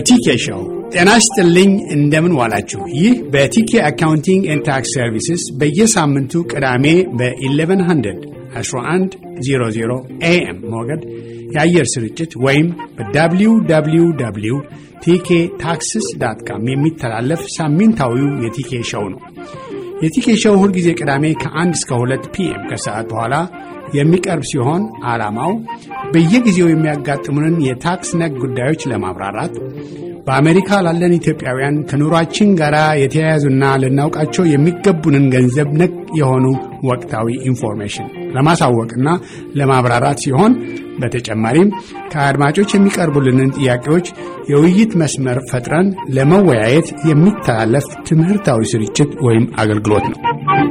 የቲኬ ሾው ጤና ይስጥልኝ። እንደምን ዋላችሁ? ይህ በቲኬ አካውንቲንግ ኤንድ ታክስ ሰርቪስስ በየሳምንቱ ቅዳሜ በ1100 1100 ኤኤም ሞገድ የአየር ስርጭት ወይም በwww ቲኬ ታክስስ ዳት ካም የሚተላለፍ ሳምንታዊው የቲኬ ሾው ነው። የቲኬ ሾው ሁልጊዜ ቅዳሜ ከ1 እስከ 2 ፒኤም ከሰዓት በኋላ የሚቀርብ ሲሆን ዓላማው በየጊዜው የሚያጋጥሙንን የታክስ ነክ ጉዳዮች ለማብራራት በአሜሪካ ላለን ኢትዮጵያውያን ከኑሯችን ጋር የተያያዙና ልናውቃቸው የሚገቡንን ገንዘብ ነክ የሆኑ ወቅታዊ ኢንፎርሜሽን ለማሳወቅና ለማብራራት ሲሆን በተጨማሪም ከአድማጮች የሚቀርቡልንን ጥያቄዎች የውይይት መስመር ፈጥረን ለመወያየት የሚተላለፍ ትምህርታዊ ስርጭት ወይም አገልግሎት ነው።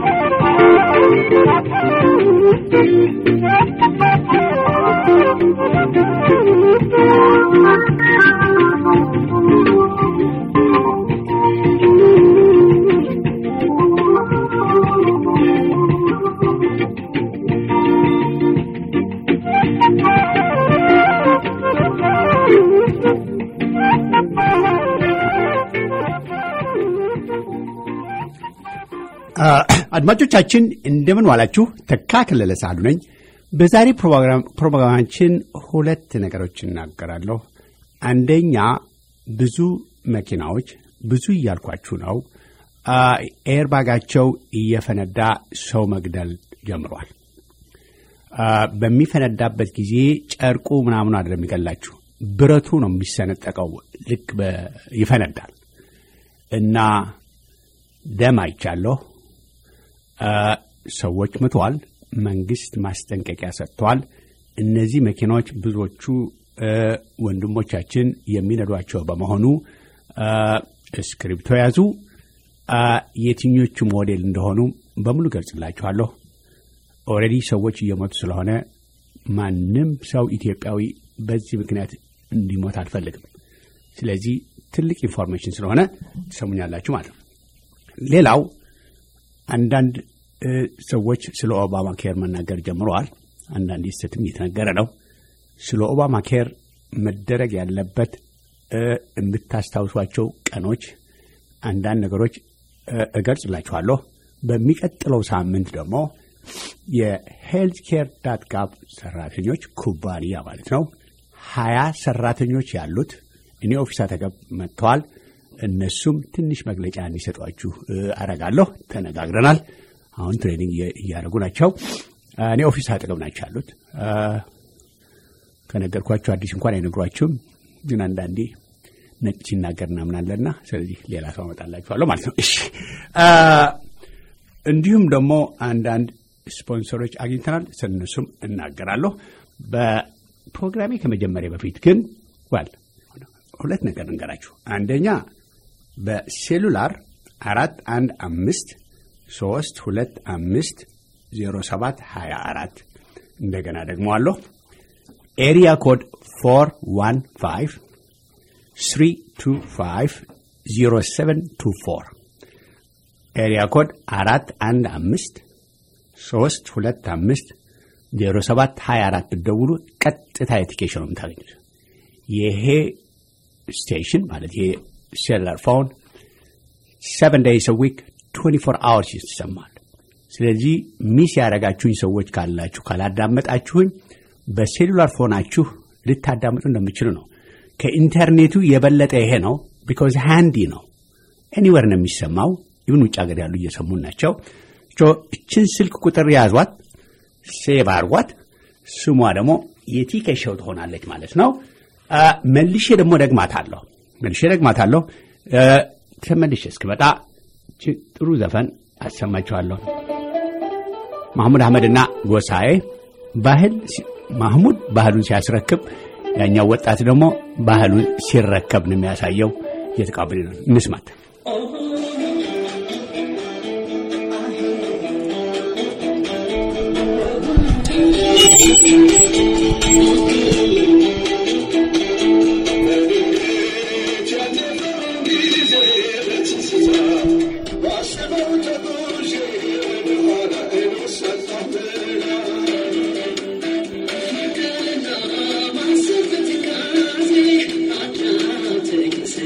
አድማጮቻችን እንደምን ዋላችሁ። ተካ ከለለ ሳሉ ነኝ። በዛሬ ፕሮግራማችን ሁለት ነገሮች እናገራለሁ። አንደኛ ብዙ መኪናዎች ብዙ እያልኳችሁ ነው፣ ኤርባጋቸው እየፈነዳ ሰው መግደል ጀምሯል። በሚፈነዳበት ጊዜ ጨርቁ ምናምኑ አይደለም የሚገላችሁ፣ ብረቱ ነው የሚሰነጠቀው። ልክ ይፈነዳል እና ደም አይቻለሁ። ሰዎች ምተዋል። መንግስት ማስጠንቀቂያ ሰጥተዋል። እነዚህ መኪናዎች ብዙዎቹ ወንድሞቻችን የሚነዷቸው በመሆኑ እስክሪብቶ ያዙ። የትኞቹ ሞዴል እንደሆኑ በሙሉ ገልጽላችኋለሁ። ኦልሬዲ ሰዎች እየሞቱ ስለሆነ ማንም ሰው ኢትዮጵያዊ በዚህ ምክንያት እንዲሞት አልፈልግም። ስለዚህ ትልቅ ኢንፎርሜሽን ስለሆነ ትሰሙኛላችሁ ማለት ነው። ሌላው አንዳንድ ሰዎች ስለ ኦባማ ኬር መናገር ጀምረዋል። አንዳንድ ስተትም እየተነገረ ነው። ስለ ኦባማ ኬር መደረግ ያለበት የምታስታውሷቸው ቀኖች፣ አንዳንድ ነገሮች እገልጽላችኋለሁ። በሚቀጥለው ሳምንት ደግሞ የሄልት ኬር ዳት ጋቭ ሰራተኞች ኩባንያ ማለት ነው ሀያ ሰራተኞች ያሉት እኔ ኦፊስ አጠገብ መጥተዋል። እነሱም ትንሽ መግለጫ እንዲሰጧችሁ አረጋለሁ። ተነጋግረናል። አሁን ትሬኒንግ እያደረጉ ናቸው። እኔ ኦፊስ አጠገብ ናቸው ያሉት። ከነገርኳችሁ አዲስ እንኳን አይነግሯችሁም፣ ግን አንዳንዴ ነጭ ሲናገር እናምናለና ስለዚህ ሌላ ሰው አመጣላችኋለሁ ማለት ነው። እሺ። እንዲሁም ደግሞ አንዳንድ ስፖንሰሮች አግኝተናል። ስለነሱም እናገራለሁ። በፕሮግራሜ ከመጀመሪያ በፊት ግን ዋል ሁለት ነገር እንገራችሁ። አንደኛ በሴሉላር አራት አንድ አምስት ሶስት ሁለት አምስት ዜሮ ሰባት ሀያ አራት እንደገና ደግሞ አለሁ ኤሪያ ኮድ ፎር ዋን ፋይቭ ስሪ ቱ ፋይቭ ዜሮ ሰቨን ቱ ፎር ኤሪያ ኮድ አራት አንድ አምስት ሶስት ሁለት አምስት ዜሮ ሰባት ሀያ አራት ብትደውሉ ቀጥታ የቲኬሽን ነው የምታገኙት። ይሄ ስቴሽን ማለት ይሄ ሴሉላር ፎን ሰቨን ዴይስ ዊክ 24 አወርስ ይሰማል። ስለዚህ ሚስ ያደረጋችሁኝ ሰዎች ካላችሁ ካላዳመጣችሁኝ በሴሉላር ፎናችሁ ልታዳምጡ እንደምችሉ ነው። ከኢንተርኔቱ የበለጠ ይሄ ነው። ቢኮዝ ሃንዲ ነው። ኤኒዌር ነው የሚሰማው። ይሁን ውጭ ሀገር ያሉ እየሰሙን ናቸው። እችን ስልክ ቁጥር ያዟት፣ ሴቭ አርጓት። ስሟ ደግሞ የቲኬ ሾው ትሆናለች ማለት ነው። መልሼ ደግሞ ደግማታለሁ መልሼ ደግማታለሁ። ተመልሼ እስክመጣ ጥሩ ዘፈን አሰማችኋለሁ። ማህሙድ አህመድና ጎሳዬ ባህል ማህሙድ ባህሉን ሲያስረክብ፣ ያኛው ወጣት ደግሞ ባህሉን ሲረከብ ነው የሚያሳየው። እየተቃበል ነው። እንስማት። Thank you.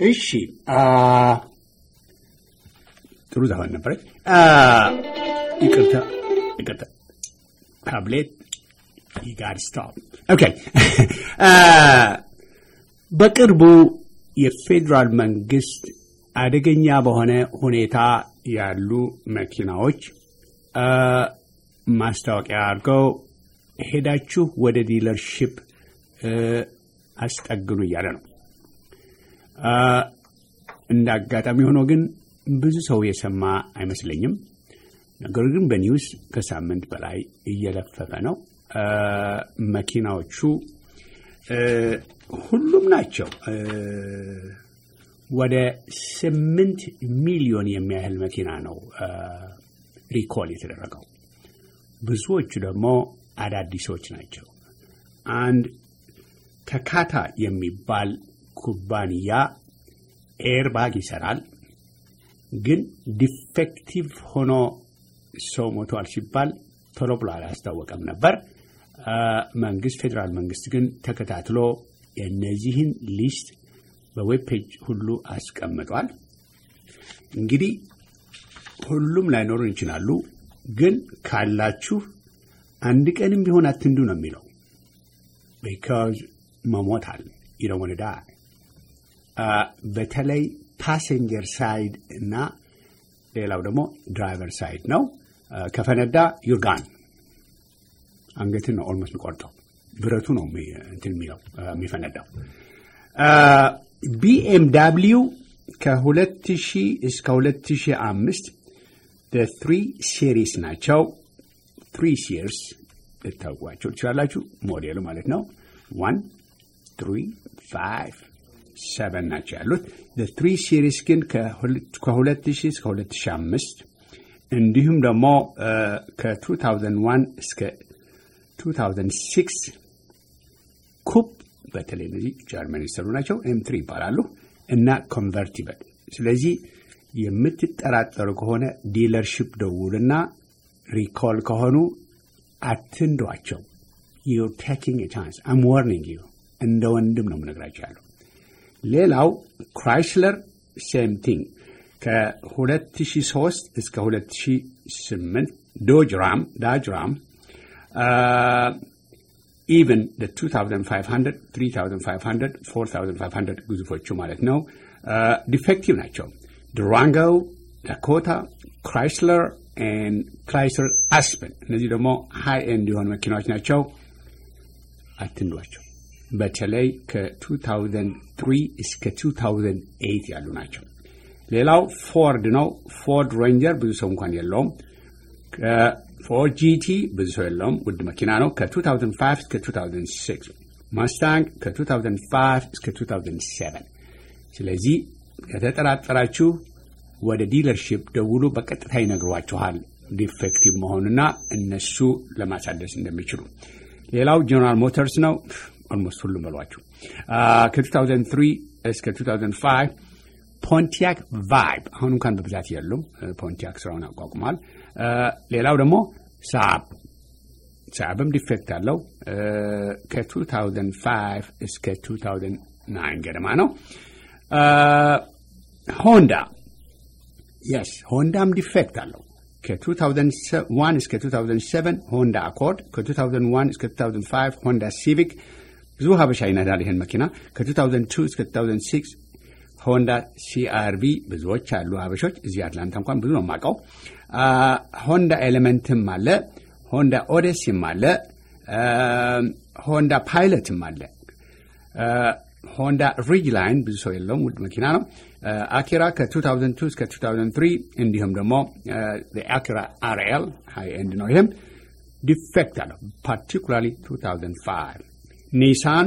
እሺ ጥሩ ዘፈን ነበረች። ይቅርታ ይቅርታ፣ ታብሌት ይጋር ስቶፕ። ኦኬ በቅርቡ የፌዴራል መንግስት አደገኛ በሆነ ሁኔታ ያሉ መኪናዎች ማስታወቂያ አድርገው ሄዳችሁ ወደ ዲለርሺፕ አስጠግኑ እያለ ነው። እንደ አጋጣሚ ሆኖ ግን ብዙ ሰው የሰማ አይመስለኝም። ነገር ግን በኒውስ ከሳምንት በላይ እየለፈፈ ነው። መኪናዎቹ ሁሉም ናቸው። ወደ ስምንት ሚሊዮን የሚያህል መኪና ነው ሪኮል የተደረገው። ብዙዎቹ ደግሞ አዳዲሶች ናቸው። አንድ ተካታ የሚባል ኩባንያ ኤርባግ ይሰራል። ግን ዲፌክቲቭ ሆኖ ሰው ሞቷል ሲባል ቶሎ ብሎ አላስታወቀም ነበር። መንግስት ፌዴራል መንግስት ግን ተከታትሎ የእነዚህን ሊስት በዌብ ፔጅ ሁሉ አስቀምጧል። እንግዲህ ሁሉም ላይኖሩን ይችላሉ። ግን ካላችሁ አንድ ቀንም ቢሆን አትንዱ ነው የሚለው ቢካዝ መሞታል ይለወንዳ በተለይ ፓሴንጀር ሳይድ እና ሌላው ደግሞ ድራይቨር ሳይድ ነው። ከፈነዳ ዩርጋን አንገትን ነው ኦልሞስት የሚቆርጠው። ብረቱ ነው እንትን የሚለው የሚፈነዳው። ቢኤምዳብሊዩ ከ2000 እስከ 2005 ትሪ ሲሪስ ናቸው። ትሪ ሲርስ ልታውቋቸው ትችላላችሁ። ሞዴሉ ማለት ነው። ዋን ትሪ ፋይቭ ሰቨን ናቸው ያሉት። ትሪ ሲሪስ ግን ከ2000 እስከ 2005 እንዲሁም ደግሞ ከ2001 እስከ 2006 ኩፕ በተለይ እነዚህ ጀርመን የተሰሩ ናቸው። ኤም ትሪ ይባላሉ እና ኮንቨርቲብል። ስለዚህ የምትጠራጠሩ ከሆነ ዲለርሽፕ ደውልና ሪኮል ከሆኑ አትንዷቸው። ዩር ቴኪንግ ቻንስ አም ዋርኒንግ ዩ እንደ ወንድም ነው የምነግራቸው ያለው። ሌላው ክራይስለር ሴም ቲንግ ከ2003 እስከ 2008 ዶጅ ራም ዳጅ ራም ኢቨን 2500 3500 4500 ግዙፎቹ ማለት ነው ዲፌክቲቭ ናቸው። ዱራንጎ፣ ዳኮታ፣ ክራይስለር ክራይስለር አስፐን እነዚህ ደግሞ ሃይ ኤንድ የሆኑ መኪናዎች ናቸው። አትንዷቸው። በተለይ ከ2003 እስከ 2008 ያሉ ናቸው። ሌላው ፎርድ ነው። ፎርድ ሬንጀር ብዙ ሰው እንኳን የለውም። ፎርድ ጂቲ ብዙ ሰው የለውም። ውድ መኪና ነው። ከ2005 እስከ 2006 ማስታንግ ከ2005 እስከ 2007 ስለዚህ ከተጠራጠራችሁ ወደ ዲለርሺፕ ደውሉ። በቀጥታ ይነግሯችኋል ዲፌክቲቭ መሆኑና እነሱ ለማሳደስ እንደሚችሉ። ሌላው ጀነራል ሞተርስ ነው። ኦልሞስት ሁሉም በሏችሁ። ከ2003 እስከ 2005 ፖንቲያክ ቫይብ አሁን እንኳን በብዛት የሉም። ፖንቲያክ ስራውን አቋቁሟል። ሌላው ደግሞ ሳብ ሳብም ዲፌክት አለው። ከ2005 እስከ 2009 ገደማ ነው። ሆንዳ የስ ሆንዳም ዲፌክት አለው። ከ2001 እስከ 2007 ሆንዳ አኮርድ፣ ከ2001 እስከ 2005 ሆንዳ ሲቪክ ብዙ ሀበሻ ይነዳል ይህን መኪና። ከ2002 እስከ 2006 ሆንዳ ሲአርቪ ብዙዎች አሉ ሀበሾች። እዚህ አትላንታ እንኳን ብዙ ነው የማውቀው። ሆንዳ ኤሌመንትም አለ፣ ሆንዳ ኦዴስም አለ፣ ሆንዳ ፓይለትም አለ። ሆንዳ ሪጅ ላይን ብዙ ሰው የለውም፣ ውድ መኪና ነው። አኪራ ከ2002 እስከ 2003 እንዲሁም ደግሞ አኪራ አርኤል ሃይ ኤንድ ነው። ይህም ዲፌክት አለው ፓርቲኩላርሊ 2005 ኒሳን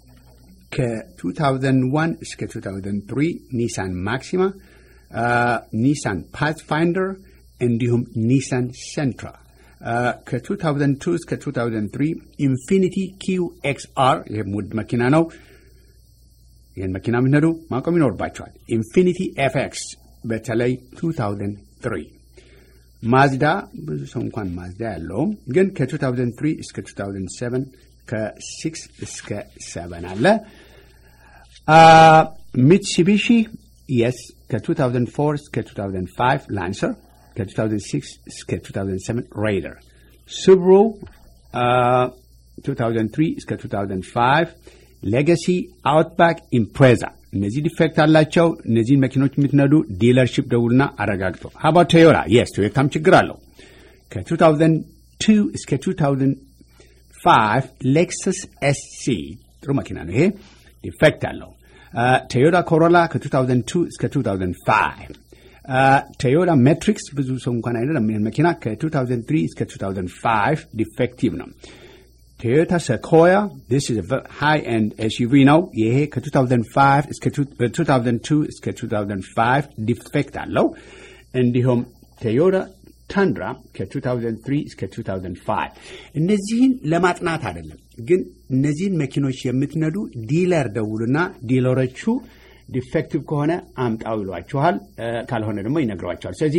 ከ2001 እስከ 2003 ኒሳን ማክሲማ፣ ኒሳን ፓትፋይንደር እንዲሁም ኒሳን ሴንትራ ከ2002 እስከ 2003 ኢንፊኒቲ ኪው ኤክስአር ይህም ውድ መኪና ነው። ይህን መኪና የምትነዱ ማቆም ይኖርባቸዋል። ኢንፊኒቲ ኤፍኤክስ በተለይ 2003 ማዝዳ ብዙ ሰው እንኳን ማዝዳ ያለውም ግን ከ2003 እስከ 2007 ከ6 እስከ 7 አለ። ሚትሱቢሺ የስ ከ2004 እስከ 2005 ላንሰር ከ2006 እስከ 2007 ሬይደር ሱብሩ 2003 እስከ 2005 ሌጋሲ አውትባክ ኢምፕሬዛ እነዚህ ዲፌክት አላቸው። እነዚህን መኪኖች የምትነዱ ዲለርሺፕ ደውልና አረጋግጦ ሀባ ቶዮታ የስ ቶዮታም ችግር አለው። ከ2002 እስከ 2005 ሌክሰስ ኤስሲ ጥሩ መኪና ነው። ይሄ ዲፌክት አለው። ቶዮታ ኮሮላ ከ2002 እስከ 2005 ቶዮታ ሜትሪክስ ብዙ ሰው እንኳን አይደለም መኪና ከ2003 እስከ 2005 ዲፌክቲቭ ነው። ቶዮታ ሰኮያ this is a high end SUV ነው። ይሄ ከ2005 እስከ 2002 እስከ 2005 ዲፌክት አለው። እንዲሁም ቶዮታ ታንድራ ከ2003 እስከ 2005 እነዚህን ለማጥናት አይደለም፣ ግን እነዚህን መኪኖች የምትነዱ ዲለር ደውሉና ዲለሮቹ ዲፌክቲቭ ከሆነ አምጣው ይሏችኋል፣ ካልሆነ ደግሞ ይነግሯቸዋል። ስለዚህ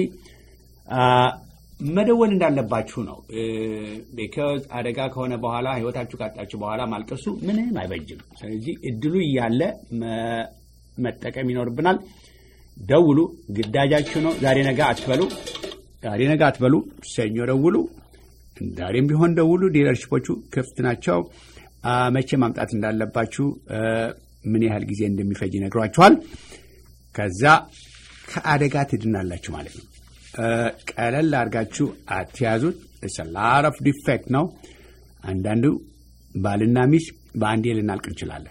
መደወል እንዳለባችሁ ነው። ቢካዝ አደጋ ከሆነ በኋላ ህይወታችሁ ካጣችሁ በኋላ ማልቀሱ ምንም አይበጅም። ስለዚህ እድሉ እያለ መጠቀም ይኖርብናል። ደውሉ፣ ግዳጃችሁ ነው። ዛሬ ነገ አትበሉ፣ ዛሬ ነገ አትበሉ። ሰኞ ደውሉ፣ ዛሬም ቢሆን ደውሉ። ዲለርሽፖቹ ክፍት ናቸው። መቼ ማምጣት እንዳለባችሁ ምን ያህል ጊዜ እንደሚፈጅ ይነግሯችኋል። ከዛ ከአደጋ ትድናላችሁ ማለት ነው። ቀለል አድርጋችሁ አትያዙት። ላር ኦፍ ዲፌክት ነው። አንዳንዱ ባልና ሚስት በአንዴ ልናልቅ እንችላለን።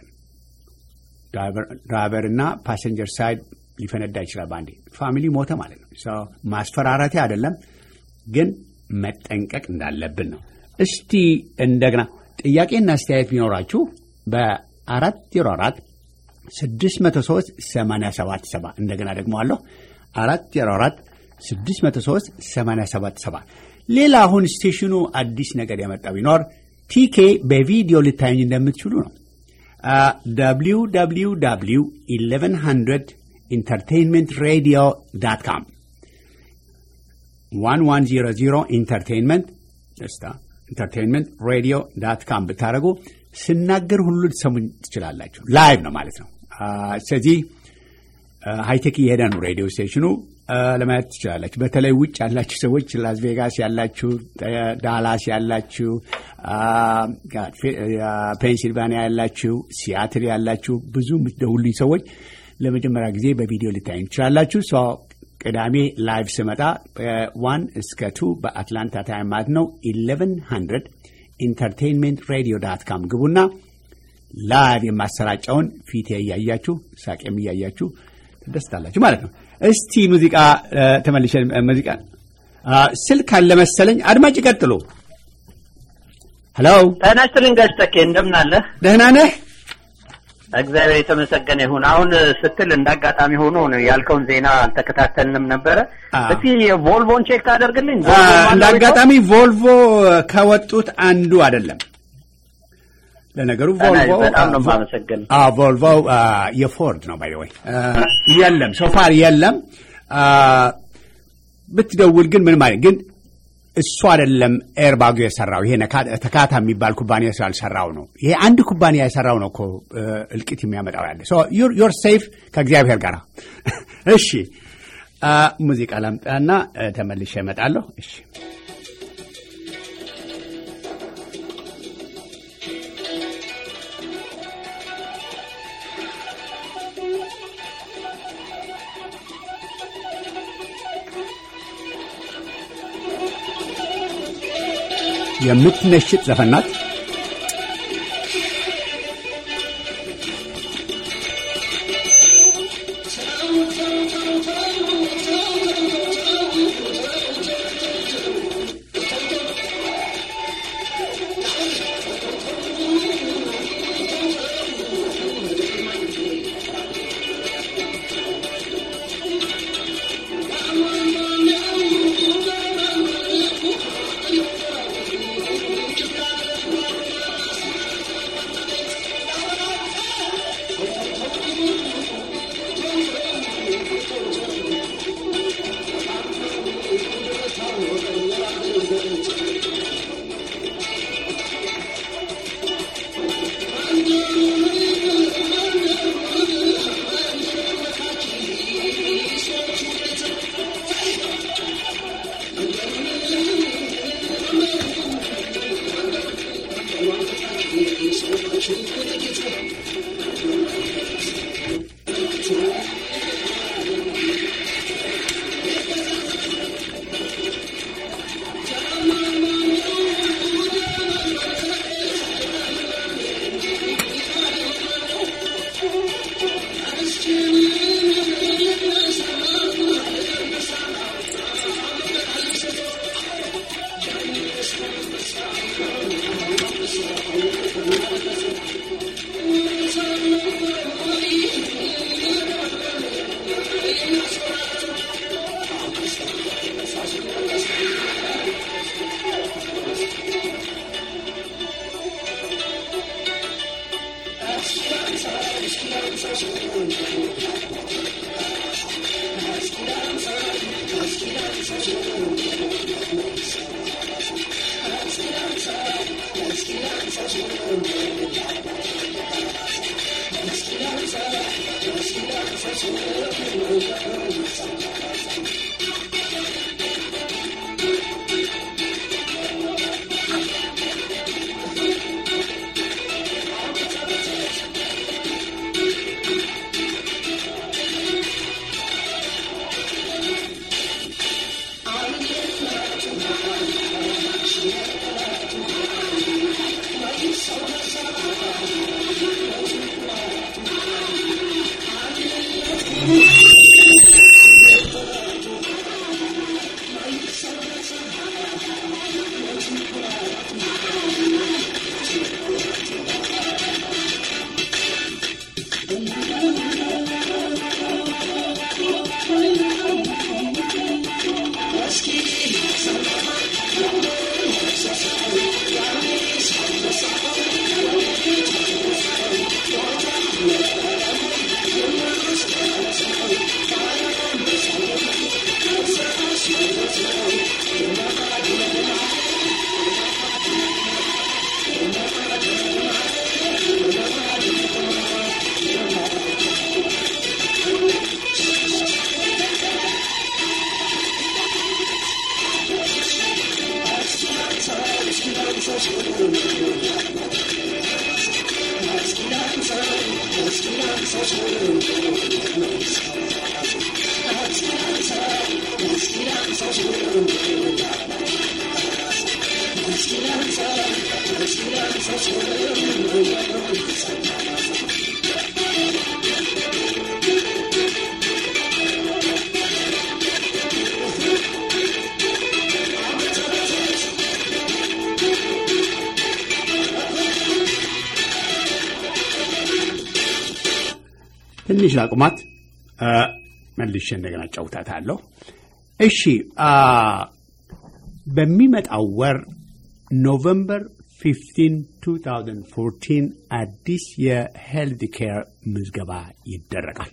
ድራይቨርና ፓሰንጀር ሳይድ ሊፈነዳ ይችላል በአንዴ። ፋሚሊ ሞተ ማለት ነው። ማስፈራራቴ አይደለም፣ ግን መጠንቀቅ እንዳለብን ነው። እስቲ እንደገና ጥያቄና አስተያየት ቢኖራችሁ በአራት ዜሮ አራት ስድስት መቶ ሶስት ሰማንያ ሰባት ሰባ እንደገና ደግሞ አለሁ አራት ዜሮ አራት 603 877 ሌላ አሁን ስቴሽኑ አዲስ ነገር ያመጣ ቢኖር ቲኬ በቪዲዮ ልታዩኝ እንደምትችሉ ነው። www 1100 ኢንተርቴንመንት ሬዲዮ ዳት ካም 1100 ኢንተርቴንመንት ደስታ ኢንተርቴንመንት ሬዲዮ ዳት ካም ብታደረጉ ስናገር ሁሉ ልትሰሙኝ ትችላላችሁ። ላይቭ ነው ማለት ነው። ስለዚህ ሃይቴክ እየሄደ ነው ሬዲዮ ስቴሽኑ ለማየት ትችላላችሁ። በተለይ ውጭ ያላችሁ ሰዎች ላስ ቬጋስ ያላችሁ፣ ዳላስ ያላችሁ፣ ፔንሲልቫኒያ ያላችሁ፣ ሲያትል ያላችሁ ብዙ የምትደውሉኝ ሰዎች ለመጀመሪያ ጊዜ በቪዲዮ ልታዩ ትችላላችሁ። ቅዳሜ ላይቭ ስመጣ ዋን እስከ ቱ በአትላንታ ታይም ማለት ነው ኢሌቨን ሀንድረድ ኢንተርቴንሜንት ሬዲዮ ዳት ካም ግቡና ላይቭ የማሰራጫውን ፊቴ እያያችሁ ሳቄም እያያችሁ ትደስታላችሁ ማለት ነው። እስቲ ሙዚቃ ተመልሼ ሙዚቃ ስልክ አለ መሰለኝ። አድማጭ ይቀጥሉ። ሄሎ ጤና ይስጥልኝ ጋሽ ተኬ እንደምን አለህ? ደህና ነህ? እግዚአብሔር የተመሰገነ ይሁን። አሁን ስትል እንዳጋጣሚ ሆኖ ነው ያልከውን ዜና አልተከታተልንም ነበረ። እስቲ ቮልቮን ቼክ ታደርግልኝ። እንደ አጋጣሚ ቮልቮ ከወጡት አንዱ አይደለም። ለነገሩ ቮልቮ በጣም ነው የማመሰግን። ቮልቮ የፎርድ ነው ባይ ወይ የለም፣ ሶፋር የለም። ብትደውል ግን ምን ማለት ግን እሱ አይደለም ኤርባጉ የሰራው ይሄ ተካታ የሚባል ኩባንያ ስላልሰራው ነው። ይሄ አንድ ኩባንያ የሰራው ነው እኮ እልቂት የሚያመጣው ያለ ዮር ሴፍ ከእግዚአብሔር ጋር። እሺ ሙዚቃ ላምጣና ተመልሼ እመጣለሁ። እሺ የምትነሽጥ ዘፈን ናት። ትንሽ ላቁማት፣ መልሼ እንደገና ጫውታታለሁ። እሺ፣ በሚመጣው ወር ኖቨምበር 15 2014 አዲስ የሄልድ ኬር ምዝገባ ይደረጋል።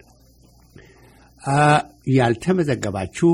ያልተመዘገባችሁ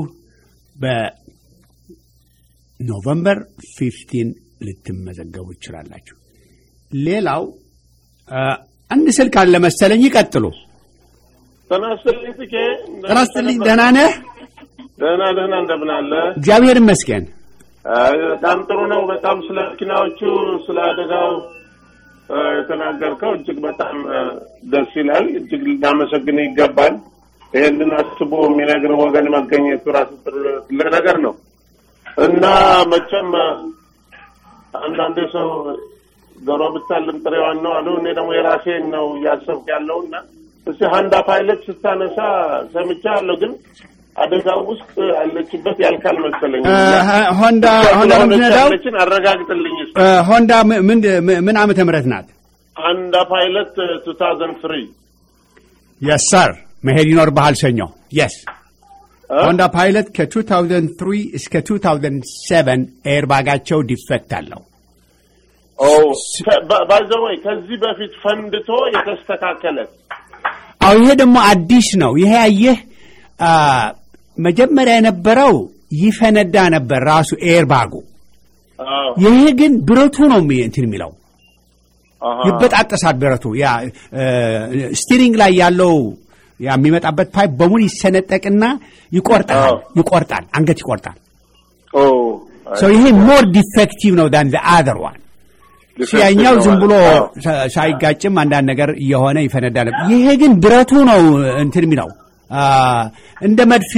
በኖቨምበር 15 ልትመዘገቡ ይችላላችሁ። ሌላው አንድ ስልክ አለ መሰለኝ፣ ይቀጥሉ። ጤና ይስጥልኝ ጥቄ። ጤና ይስጥልኝ። ደህና ነህ? ደህና ደህና፣ እንደምን አለ? እግዚአብሔር ይመስገን። በጣም ጥሩ ነው። በጣም ስለ መኪናዎቹ ስለ አደጋው የተናገርከው እጅግ በጣም ደስ ይላል። እጅግ ልናመሰግን ይገባል። ይህንን አስቦ የሚነግር ወገን መገኘቱ ራሱ ትልቅ ነገር ነው እና መቼም አንዳንዴ ሰው ዶሮ ብታልም ጥሬዋን ነው አሉ። እኔ ደግሞ የራሴን ነው እያሰብክ ያለው እና እስቲ ሀንዳ ፓይለት ስታነሳ ሰምቻለሁ፣ ግን አደጋው ውስጥ አለችበት ያልካል መሰለኝ። ሆንዳ ሆንዳ ምንድነው? ያለችን አረጋግጥልኝ እስኪ። ሆንዳ ምን ምን ዓመተ ምህረት ናት? ሀንዳ ፓይለት ቱ ታውዘንድ ትሪ የስ ሰር መሄድ ይኖርብሃል ሰኞ። የስ ሆንዳ ፓይለት ከ2003 እስከ 2007 ኤርባጋቸው ዲፌክት አለው። ባይዘወይ ከዚህ በፊት ፈንድቶ የተስተካከለ አዎ፣ ይሄ ደግሞ አዲስ ነው። ይሄ አየህ መጀመሪያ የነበረው ይፈነዳ ነበር ራሱ ኤርባጉ። ይሄ ግን ብረቱ ነው እንትን የሚለው ይበጣጠሳል። ብረቱ ያ ስቲሪንግ ላይ ያለው ያ የሚመጣበት ፓይፕ በሙሉ ይሰነጠቅና ይቆርጣል ይቆርጣል፣ አንገት ይቆርጣል። ይሄ ሞር ዲፌክቲቭ ነው ዳን አዘር ዋን። ያኛው ዝም ብሎ ሳይጋጭም አንዳንድ ነገር እየሆነ ይፈነዳል። ይሄ ግን ብረቱ ነው እንትን የሚለው እንደ መድፍ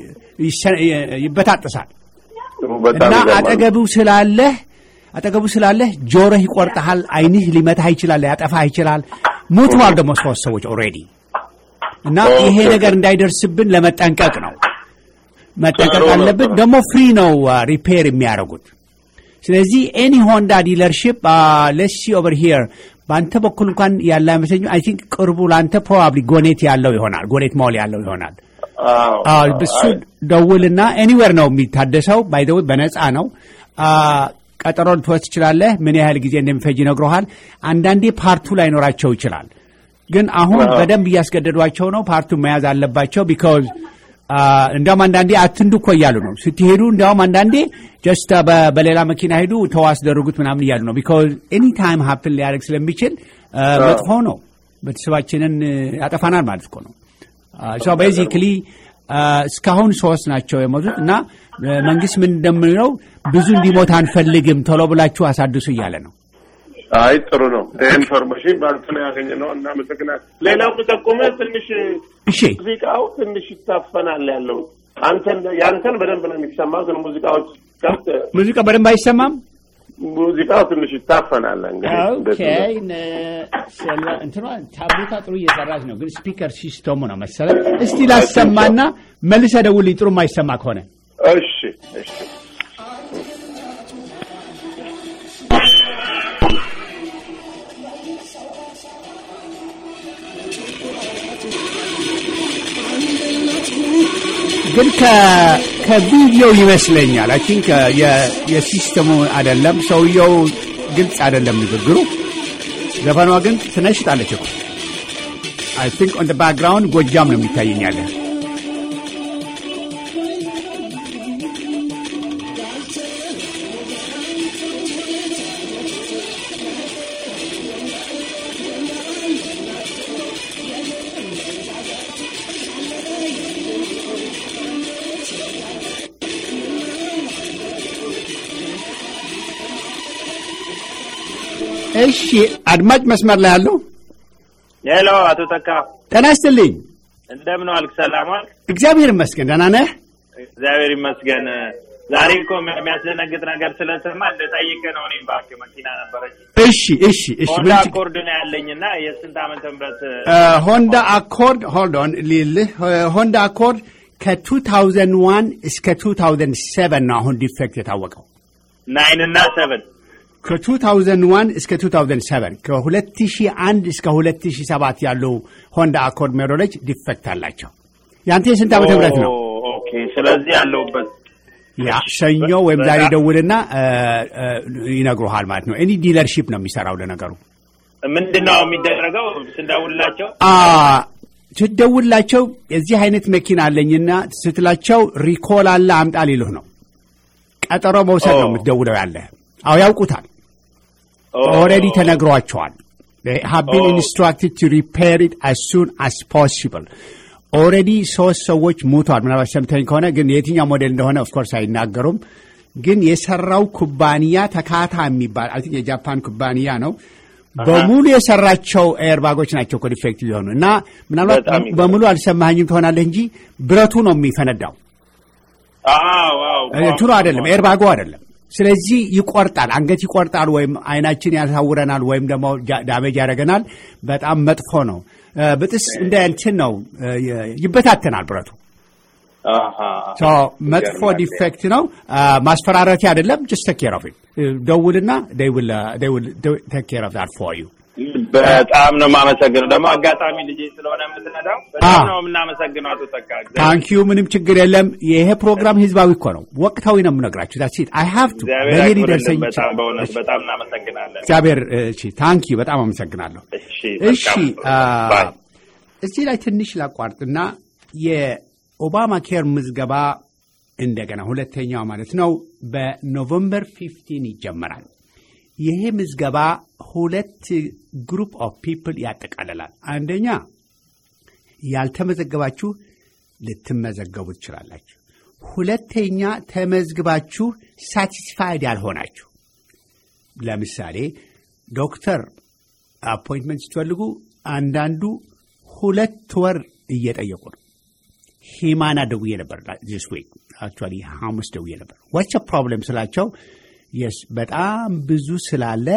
ይበጣጥሳል እና አጠገቡ ስላለህ አጠገቡ ስላለህ ጆሮህ ይቆርጠሃል፣ አይንህ ሊመታህ ይችላል፣ ያጠፋህ ይችላል። ሞተዋል ደግሞ ሶስት ሰዎች ኦልሬዲ እና ይሄ ነገር እንዳይደርስብን ለመጠንቀቅ ነው መጠንቀቅ አለብን። ደግሞ ፍሪ ነው ሪፔር የሚያደርጉት። ስለዚህ ኤኒ ሆንዳ ዲለርሽፕ ለሲ ኦቨር ሂር በአንተ በኩል እንኳን ያለ አይመስለኝም። አይ ቲንክ ቅርቡ ለአንተ ፕሮባብሊ ጎኔት ያለው ይሆናል፣ ጎኔት ሞል ያለው ይሆናል። ብሱ ደውልና ኤኒዌር ነው የሚታደሰው። ባይደው በነፃ ነው። ቀጠሮ ልትወስድ ትችላለህ። ምን ያህል ጊዜ እንደሚፈጅ ይነግረሃል። አንዳንዴ ፓርቱ ላይኖራቸው ይችላል። ግን አሁን በደንብ እያስገደዷቸው ነው። ፓርቱን መያዝ አለባቸው። ቢካዝ እንዲያውም አንዳንዴ አትንዱ እኮ እያሉ ነው ስትሄዱ። እንዲያውም አንዳንዴ ጀስት በሌላ መኪና ሄዱ ተው አስደርጉት ምናምን እያሉ ነው። ቢካዝ ኤኒ ታይም ሀፕን ሊያደርግ ስለሚችል መጥፎ ነው። ቤተሰባችንን ያጠፋናል ማለት እኮ ነው። ሶ ቤዚክሊ እስካሁን ሶስት ናቸው የሞቱት እና መንግስት ምን እንደምንለው ብዙ እንዲሞት አንፈልግም፣ ቶሎ ብላችሁ አሳድሱ እያለ ነው። አይ ጥሩ ነው። ኢንፎርሜሽን ባልተ ነው ያገኘ ነው። እናመሰግናለን። ሌላው ጠቁመህ ትንሽ እሺ፣ ሙዚቃው ትንሽ ይታፈናል ያለው አንተን ያንተን በደንብ ነው የሚሰማው፣ ግን ሙዚቃዎች ከብት ሙዚቃ በደንብ አይሰማም። ሙዚቃው ትንሽ ይታፈናል። ኦኬ እንትኗ ታብሌቷ ጥሩ እየሰራች ነው፣ ግን ስፒከር ሲስተሙ ነው መሰለህ። እስቲ ላሰማና መልሰህ ደውልኝ ጥሩ የማይሰማ ከሆነ እሺ፣ እሺ። ግን ከቪዲዮ ይመስለኛል። አይ ቲንክ የሲስተሙ አይደለም፣ ሰውየው ግልጽ አይደለም ንግግሩ። ዘፈኗ ግን ትነሽጣለች እኮ አይ ቲንክ ኦን ባክግራውንድ ጎጃም ነው የሚታየኛለ። እሺ አድማጭ መስመር ላይ ያለው ሄሎ፣ አቶ ተካ ጤና ይስጥልኝ። እንደምን ዋልክ? ሰላም ዋልክ? እግዚአብሔር ይመስገን ደህና ነህ? እግዚአብሔር ይመስገን። ዛሬ እኮ የሚያስደነግጥ ነገር ስለሰማ እንደጠይቅህ ነው። እኔም እባክህ መኪና ነበረች እሺ እሺ እሺ ሆንዳ ምን ችግር- አኮርድ ነው ያለኝና የስንት ዓመተ ምህረት እ፣ ሆንዳ አኮርድ ሆልድ ኦን ሊልህ ሆንዳ አኮርድ ከ2001 እስከ 2007 ነው አሁን ዲፌክት የታወቀው። ናይን እና ሰቨን ከ2001 እስከ 2007 ከ2001 እስከ 2007 ያሉ ሆንዳ አኮርድ ሞዴሎች ዲፌክት አላቸው። ያንተ የስንት ዓመተ ምህረት ነው? ኦኬ። ስለዚህ ያለሁበት ያ ሰኞ ወይም ዛሬ ደውልና እ፣ እ፣ ይነግሩሃል ማለት ነው። ኤኒ ዲለርሺፕ ነው የሚሰራው ለነገሩ ምንድን ነው የሚደረገው? ስንደውልላቸው አ ስትደውላቸው የዚህ አይነት መኪና አለኝና ስትላቸው ሪኮል አለ አምጣ ሊሉህ ነው። ቀጠሮ መውሰድ ነው ኦ። የምትደውለው ያለ። አዎ ያውቁታል። ኦ፣ ኦልሬዲ ተነግሯቸዋል። ሃቭ ቢን ኦ። ኢንስትራክትድ ቱ ሪፔር ኢት አስ ሱን አስ ፖሲብል። ኦልሬዲ ሶስት ሰዎች ሞቷል። ምናልባት ሰምተኝ ከሆነ ግን የትኛው ሞዴል እንደሆነ ኦፍኮርስ አይናገሩም። ግን የሰራው ኩባንያ ተካታ የሚባል አይ ቲንክ የጃፓን ኩባንያ ነው። በሙሉ የሰራቸው ኤርባጎች ናቸው እኮ ዲፌክት ሊሆኑ እና ምናልባት በጣም ይገርማል። በሙሉ አልሰማኝም ትሆናለህ እንጂ ብረቱ ነው የሚፈነዳው አዎ፣ አዎ፣ እንትኑ አይደለም፣ ኤርባጎ አይደለም። ስለዚህ ይቆርጣል፣ አንገት ይቆርጣል፣ ወይም አይናችን ያሳውረናል፣ ወይም ደግሞ ጃ- ዳሜጅ ያደርገናል። በጣም መጥፎ ነው። እ፣ ብጥስ እንደ እንትን ነው እ፣ ይበታተናል ብረቱ። አሃ። ሶ መጥፎ ይገርማል። ዲፌክት ነው። አ፣ ማስፈራረቲያ አይደለም። ጅስት ቴክ ኬር ኦፍ ኢት ደውልና ቴክ ኬር ኦፍ ዛት ፎር ዩ በጣም ነው የማመሰግነው። ደግሞ አጋጣሚ ልጄ ስለሆነ የምትነዳው በጣም ነው የምናመሰግነው አቶ ተካ። እግዚአብሔር- ታንኪዩ። ምንም ችግር የለም። ይሄ ፕሮግራም ህዝባዊ እኮ ነው፣ ወቅታዊ ነው የምነግራችሁ። ዳትስ ኢት አይ ሃቭ ቱ እግዚአብሔር በእኔ ያክብርልን። ሊደርሰኝ በጣም ይችላል። በእውነት በጣም እናመሰግናለን። እግዚአብሔር እሺ፣ ታንኪዩ በጣም አመሰግናለሁ። እሺ እሺ መልካም። አ፣ ባይ። እዚህ ላይ ትንሽ ላቋርጥና የኦባማ ኬር ምዝገባ እንደገና ሁለተኛው ማለት ነው በኖቨምበር ፊፍቲን ይጀመራል። ይሄ ምዝገባ ሁለት ግሩፕ ኦፍ ፒፕል ያጠቃልላል። አንደኛ ያልተመዘገባችሁ ልትመዘገቡ ትችላላችሁ። ሁለተኛ ተመዝግባችሁ ሳቲስፋይድ ያልሆናችሁ ለምሳሌ ዶክተር አፖይንትመንት ስትፈልጉ አንዳንዱ ሁለት ወር እየጠየቁ ነው። ሂማና ደውዬ ነበር ዚስ ዊክ አክቹዋሊ ሐሙስ ደውዬ ነበር። ዋቸ ፕሮብለም ስላቸው የስ በጣም ብዙ ስላለ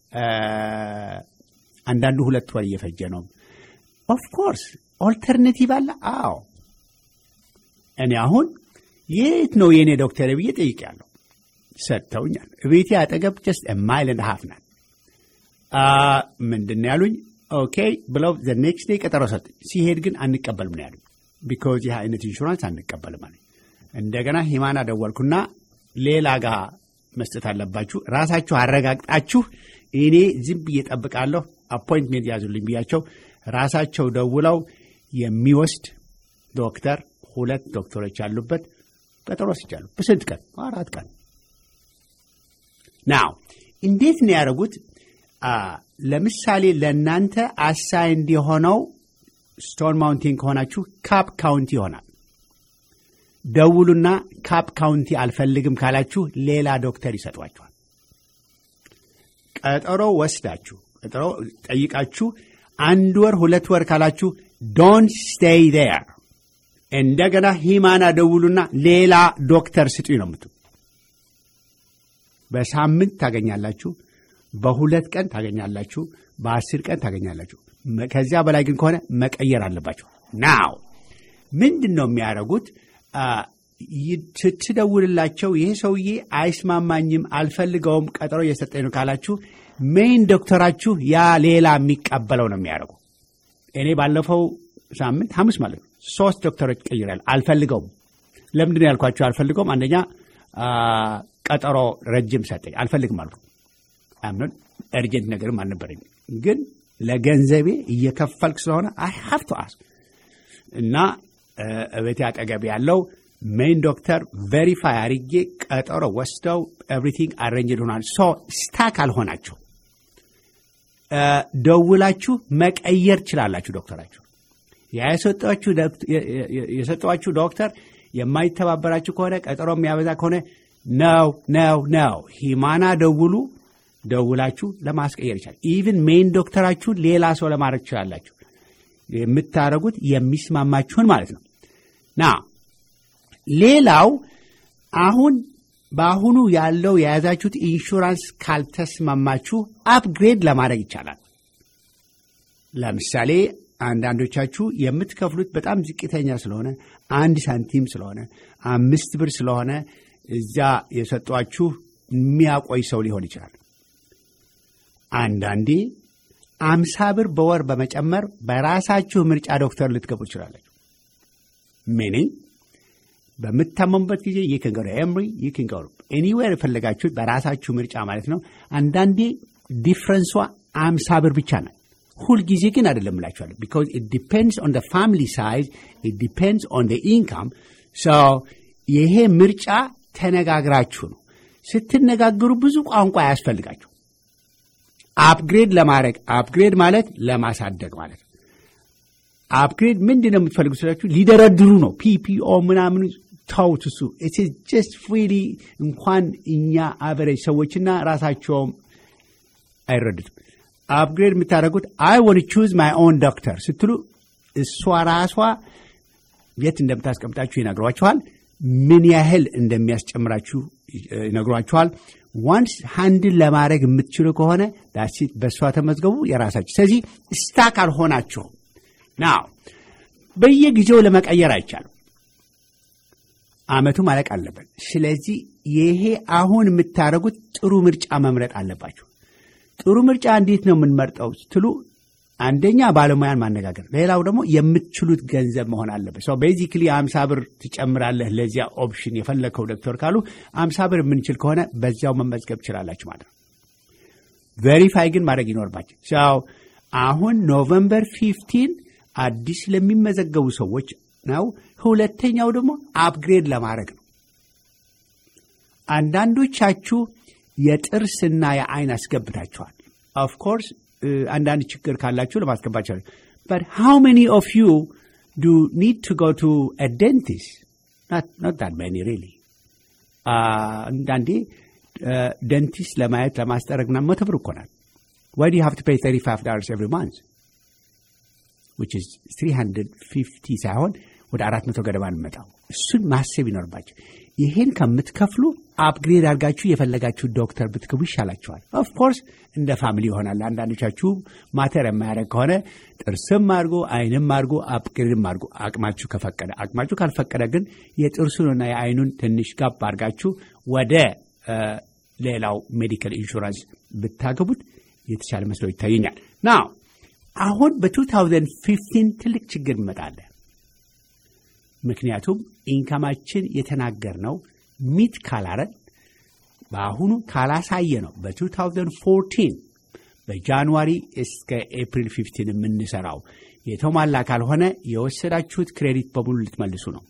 አንዳንዱ ሁለት ወር እየፈጀ ነው። ኦፍኮርስ ኦልተርኔቲቭ አለ። አዎ እኔ አሁን የት ነው የእኔ ዶክተር ብዬ ጠይቄያለሁ። ሰጥተውኛል። ቤቴ አጠገብ ጀስት ማይል እንድ ሀፍ ናት። ምንድን ነው ያሉኝ? ኦኬ ብለው ዘ ኔክስት ዴይ ቀጠሮ ሰጡኝ። ሲሄድ ግን አንቀበልም ነው ያሉኝ። ቢኮዝ ይህ አይነት ኢንሹራንስ አንቀበልም አለኝ። እንደገና ሂማና ደወልኩና ሌላ ጋር መስጠት አለባችሁ ራሳችሁ አረጋግጣችሁ እኔ ዝም ብዬ እጠብቃለሁ አፖይንትሜንት ያዙልኝ ብያቸው ራሳቸው ደውለው የሚወስድ ዶክተር ሁለት ዶክተሮች ያሉበት ቀጠሮ ወስጃለሁ። በስንት ቀን? አራት ቀን። ናው እንዴት ነው ያደረጉት? ለምሳሌ ለእናንተ አሳይንድ የሆነው ስቶን ማውንቴን ከሆናችሁ ካፕ ካውንቲ ይሆናል። ደውሉና ካፕ ካውንቲ አልፈልግም ካላችሁ ሌላ ዶክተር ይሰጧችኋል። ቀጠሮ ወስዳችሁ ቀጠሮ ጠይቃችሁ አንድ ወር ሁለት ወር ካላችሁ ዶንት ስቴይ ዴር እንደገና ሂማና ደውሉና ሌላ ዶክተር ስጡኝ ነው የምትሉ። በሳምንት ታገኛላችሁ፣ በሁለት ቀን ታገኛላችሁ፣ በአስር ቀን ታገኛላችሁ። ከዚያ በላይ ግን ከሆነ መቀየር አለባቸው። ናው ምንድን ነው የሚያደርጉት? ስትደውልላቸው ይሄ ሰውዬ አይስማማኝም፣ አልፈልገውም፣ ቀጠሮ እየሰጠኝ ነው ካላችሁ ሜይን ዶክተራችሁ ያ ሌላ የሚቀበለው ነው የሚያደርጉ። እኔ ባለፈው ሳምንት ሐሙስ ማለት ነው ሶስት ዶክተሮች ቀይራል። አልፈልገውም። ለምንድን ነው ያልኳቸው? አልፈልገውም። አንደኛ ቀጠሮ ረጅም ሰጠኝ፣ አልፈልግም አልኩ። አምኖን እርጀንት ነገርም አልነበረኝ፣ ግን ለገንዘቤ እየከፈልክ ስለሆነ አይ ሀቭ ቱ አስክ እና እቤቴ አጠገብ ያለው ሜይን ዶክተር ቬሪፋይ አርጌ ቀጠሮ ወስደው ኤቭሪቲንግ አሬንጅድ ሆናል። ሶ ስታክ አልሆናችሁ ደውላችሁ መቀየር ችላላችሁ ዶክተራችሁ የሰጧችሁ ዶክተር የማይተባበራችሁ ከሆነ ቀጠሮ የሚያበዛ ከሆነ ነው ነው ነው ሂማና ደውሉ። ደውላችሁ ለማስቀየር ይቻላል። ኢቭን ሜይን ዶክተራችሁን ሌላ ሰው ለማድረግ ትችላላችሁ። የምታደርጉት የሚስማማችሁን ማለት ነው። ና ሌላው አሁን በአሁኑ ያለው የያዛችሁት ኢንሹራንስ ካልተስማማችሁ አፕግሬድ ለማድረግ ይቻላል። ለምሳሌ አንዳንዶቻችሁ የምትከፍሉት በጣም ዝቅተኛ ስለሆነ አንድ ሳንቲም ስለሆነ አምስት ብር ስለሆነ እዚያ የሰጧችሁ የሚያቆይ ሰው ሊሆን ይችላል። አንዳንዴ አምሳ ብር በወር በመጨመር በራሳችሁ ምርጫ ዶክተር ልትገቡ ትችላለች። ሚኒንግ በምታመሙበት ጊዜ ይክንገሩ ኤምሪ ይክንገሩ ኤኒዌር የፈለጋችሁት በራሳችሁ ምርጫ ማለት ነው። አንዳንዴ ዲፍረንሷ አምሳ ብር ብቻ ናት። ሁልጊዜ ግን አይደለም እላችኋለሁ። ቢካዝ ኢት ዲፔንድስ ኦን ፋሚሊ ሳይዝ ኢት ዲፔንድስ ኦን ኢንካም። ይሄ ምርጫ ተነጋግራችሁ ነው። ስትነጋገሩ ብዙ ቋንቋ አያስፈልጋችሁ። አፕግሬድ ለማድረግ አፕግሬድ ማለት ለማሳደግ ማለት ነው። አፕግሬድ ምንድን ነው የምትፈልጉ ስላችሁ ሊደረድሩ ነው። ፒፒኦ ምናምን ተውት። እሱ ጀስት ፍሪሊ እንኳን እኛ አቨሬጅ ሰዎችና ራሳቸውም አይረዱትም። አፕግሬድ የምታደርጉት አይ ወን ቹዝ ማይ ኦን ዶክተር ስትሉ እሷ ራሷ የት እንደምታስቀምጣችሁ ይነግሯችኋል። ምን ያህል እንደሚያስጨምራችሁ ይነግሯችኋል። ዋንስ ሃንድል ለማድረግ የምትችሉ ከሆነ ዳሲት በእሷ ተመዝገቡ የራሳችሁ። ስለዚህ ስታክ አልሆናችሁም። ናው በየጊዜው ለመቀየር አይቻልም። አመቱ ማለቅ አለበት። ስለዚህ ይሄ አሁን የምታደርጉት ጥሩ ምርጫ መምረጥ አለባችሁ። ጥሩ ምርጫ እንዴት ነው የምንመርጠው ስትሉ አንደኛ ባለሙያን ማነጋገር፣ ሌላው ደግሞ የምትችሉት ገንዘብ መሆን አለበት። ሰው ቤዚክሊ አምሳ ብር ትጨምራለህ ለዚያ ኦፕሽን የፈለግከው ዶክተር ካሉ አምሳ ብር የምንችል ከሆነ በዚያው መመዝገብ ትችላላችሁ ማለት ነው። ቬሪፋይ ግን ማድረግ ይኖርባቸው። ሰው አሁን ኖቨምበር ፊፍቲን አዲስ ለሚመዘገቡ ሰዎች ነው። ሁለተኛው ደግሞ አፕግሬድ ለማድረግ ነው። አንዳንዶቻችሁ የጥርስና የአይን አስገብታችኋል። ኦፍኮርስ አንዳንድ ችግር ካላችሁ ለማስገባት ይችላል። በት ሃው ሜኒ ኦፍ ዩ ዱ ኒድ ቱ ጎ ቱ ደንቲስት ኖት ዳት መኒ ሪሊ። አንዳንዴ ደንቲስት ለማየት ለማስጠረግና መቶ ብር እኮ ናት። why do you have to pay $35 every month? which is 350 ሳይሆን ወደ 400 ገደማ እንመጣው። እሱን ማሰብ ይኖርባቸው። ይሄን ከምትከፍሉ አፕግሬድ አድርጋችሁ የፈለጋችሁ ዶክተር ብትገቡ ይሻላችኋል። ኦፍኮርስ እንደ ፋሚሊ ይሆናል። አንዳንዶቻችሁ ማተር የማያደርግ ከሆነ ጥርስም አድርጎ አይንም አድርጎ አፕግሬድም አድርጎ አቅማችሁ ከፈቀደ፣ አቅማችሁ ካልፈቀደ ግን የጥርሱንና የአይኑን ትንሽ ጋብ አድርጋችሁ ወደ ሌላው ሜዲካል ኢንሹራንስ ብታገቡት የተሻለ መስሎ ይታየኛል። ናው አሁን በ2015 ትልቅ ችግር ይመጣለ። ምክንያቱም ኢንካማችን የተናገርነው ሚት ካላረን በአሁኑ ካላሳየ ነው በ2014 በጃንዋሪ እስከ ኤፕሪል 15 የምንሰራው የተሟላ ካልሆነ የወሰዳችሁት ክሬዲት በሙሉ ልትመልሱ ነው።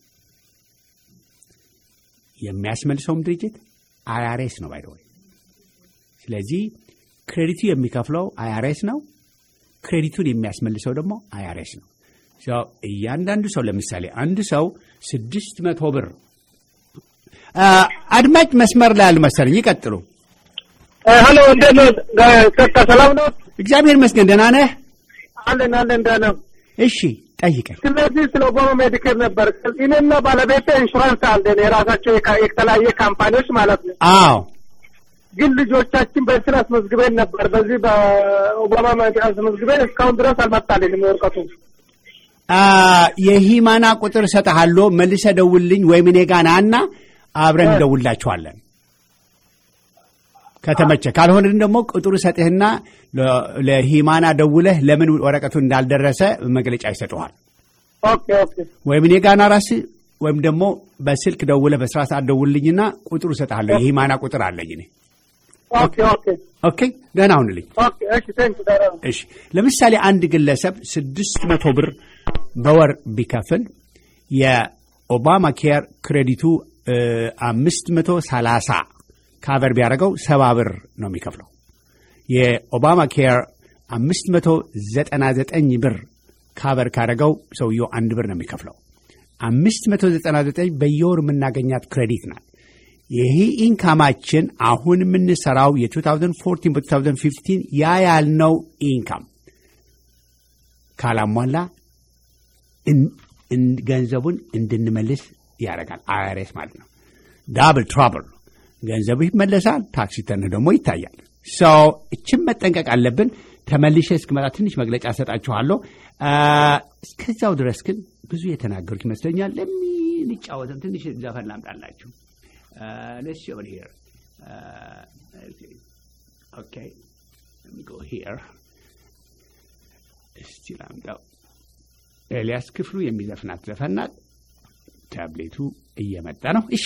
የሚያስመልሰውም ድርጅት አይአርኤስ ነው ባይደወይ። ስለዚህ ክሬዲቱ የሚከፍለው አይአርኤስ ነው። ክሬዲቱን የሚያስመልሰው ደግሞ አይአርኤስ ነው። እያንዳንዱ ሰው ለምሳሌ አንድ ሰው ስድስት መቶ ብር አድማጭ መስመር ላይ አልመሰለኝ። ይቀጥሉ። ሄሎ፣ እንዴት ነው? ከካ ሰላም ነው? እግዚአብሔር ይመስገን። ደህና ነህ? አለን አለን፣ ደህና ነው። እሺ፣ ጠይቀኝ። ስለዚህ ስለ ኦባማ ሜዲኬር ነበር። እኔና ባለቤቴ ኢንሹራንስ አለን፣ የራሳቸው የተለያየ ካምፓኒዎች ማለት ነው። አዎ ግን ልጆቻችን በስራ አስመዝግበን ነበር። በዚህ በኦባማ አስመዝግበን እስካሁን ድረስ አልመጣልንም ወረቀቱ። የሂማና ቁጥር እሰጥሃለሁ፣ መልሰህ ደውልልኝ ወይም እኔ ጋ ናና አብረን እንደውላችኋለን ከተመቸ። ካልሆነ ደግሞ ቁጥሩ ሰጥህና ለሂማና ደውለህ ለምን ወረቀቱ እንዳልደረሰ መግለጫ ይሰጠዋል። ኦኬ ኦኬ። ወይም እኔ ጋና ራስህ ወይም ደግሞ በስልክ ደውለህ በስራ ሰዓት ደውልልኝና ቁጥሩ እሰጥሃለሁ። የሂማና ቁጥር አለኝ እኔ። ኦኬ ኦኬ ኦኬ፣ ደህና ሁንልኝ። ኦኬ። እሺ፣ ቴንክ ደህና ነው። እሺ፣ ለምሳሌ አንድ ግለሰብ ስድስት መቶ ብር በወር ቢከፍል የኦባማ ኬር ክሬዲቱ አምስት መቶ ሰላሳ ካቨር ቢያደርገው ሰባ ብር ነው የሚከፍለው። የኦባማ ኬር አምስት መቶ ዘጠና ዘጠኝ ብር ካቨር ካደረገው ሰውየው አንድ ብር ነው የሚከፍለው። አምስት መቶ ዘጠና ዘጠኝ በየወር የምናገኛት ክሬዲት ናት። ይህ ኢንካማችን አሁን የምንሰራው የ2014 በ2015 ያ ያልነው ኢንካም ካላሟላ ገንዘቡን እንድንመልስ ያደርጋል። አይአርኤስ ማለት ነው። ዳብል ትራብል ገንዘቡ ይመለሳል፣ ታክሲ ተንህ ደግሞ ይታያል። ሰው እችን መጠንቀቅ አለብን። ተመልሼ እስክመጣ ትንሽ መግለጫ ሰጣችኋለሁ። እስከዚያው ድረስ ግን ብዙ የተናገሩት ይመስለኛል። ለሚንጫወትም ትንሽ ዘፈን ላምጣላችሁ። ሌትስ ኦቨር ሂር ኦኬ ጎ ሂር እስቲ ላምጣው። ኤልያስ ክፍሉ የሚዘፍናት ዘፈን ናት። ታብሌቱ እየመጣ ነው። እሺ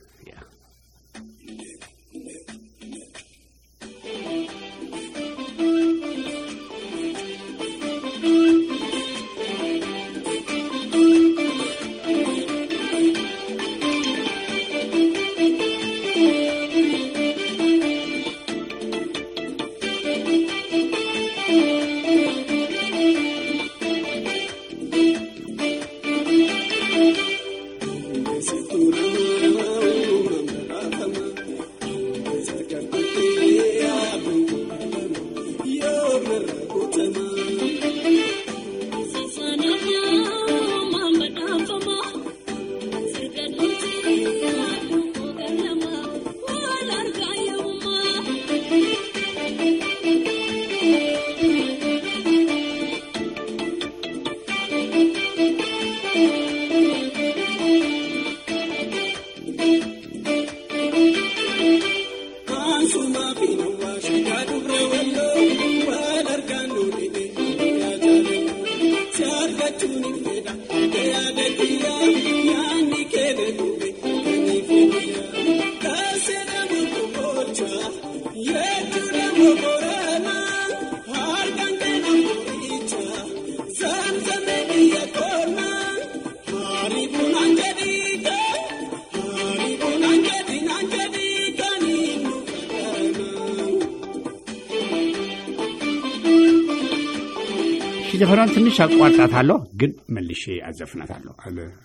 ዘፈኗን ትንሽ አቋርጣታለሁ፣ ግን መልሼ አዘፍናታለሁ።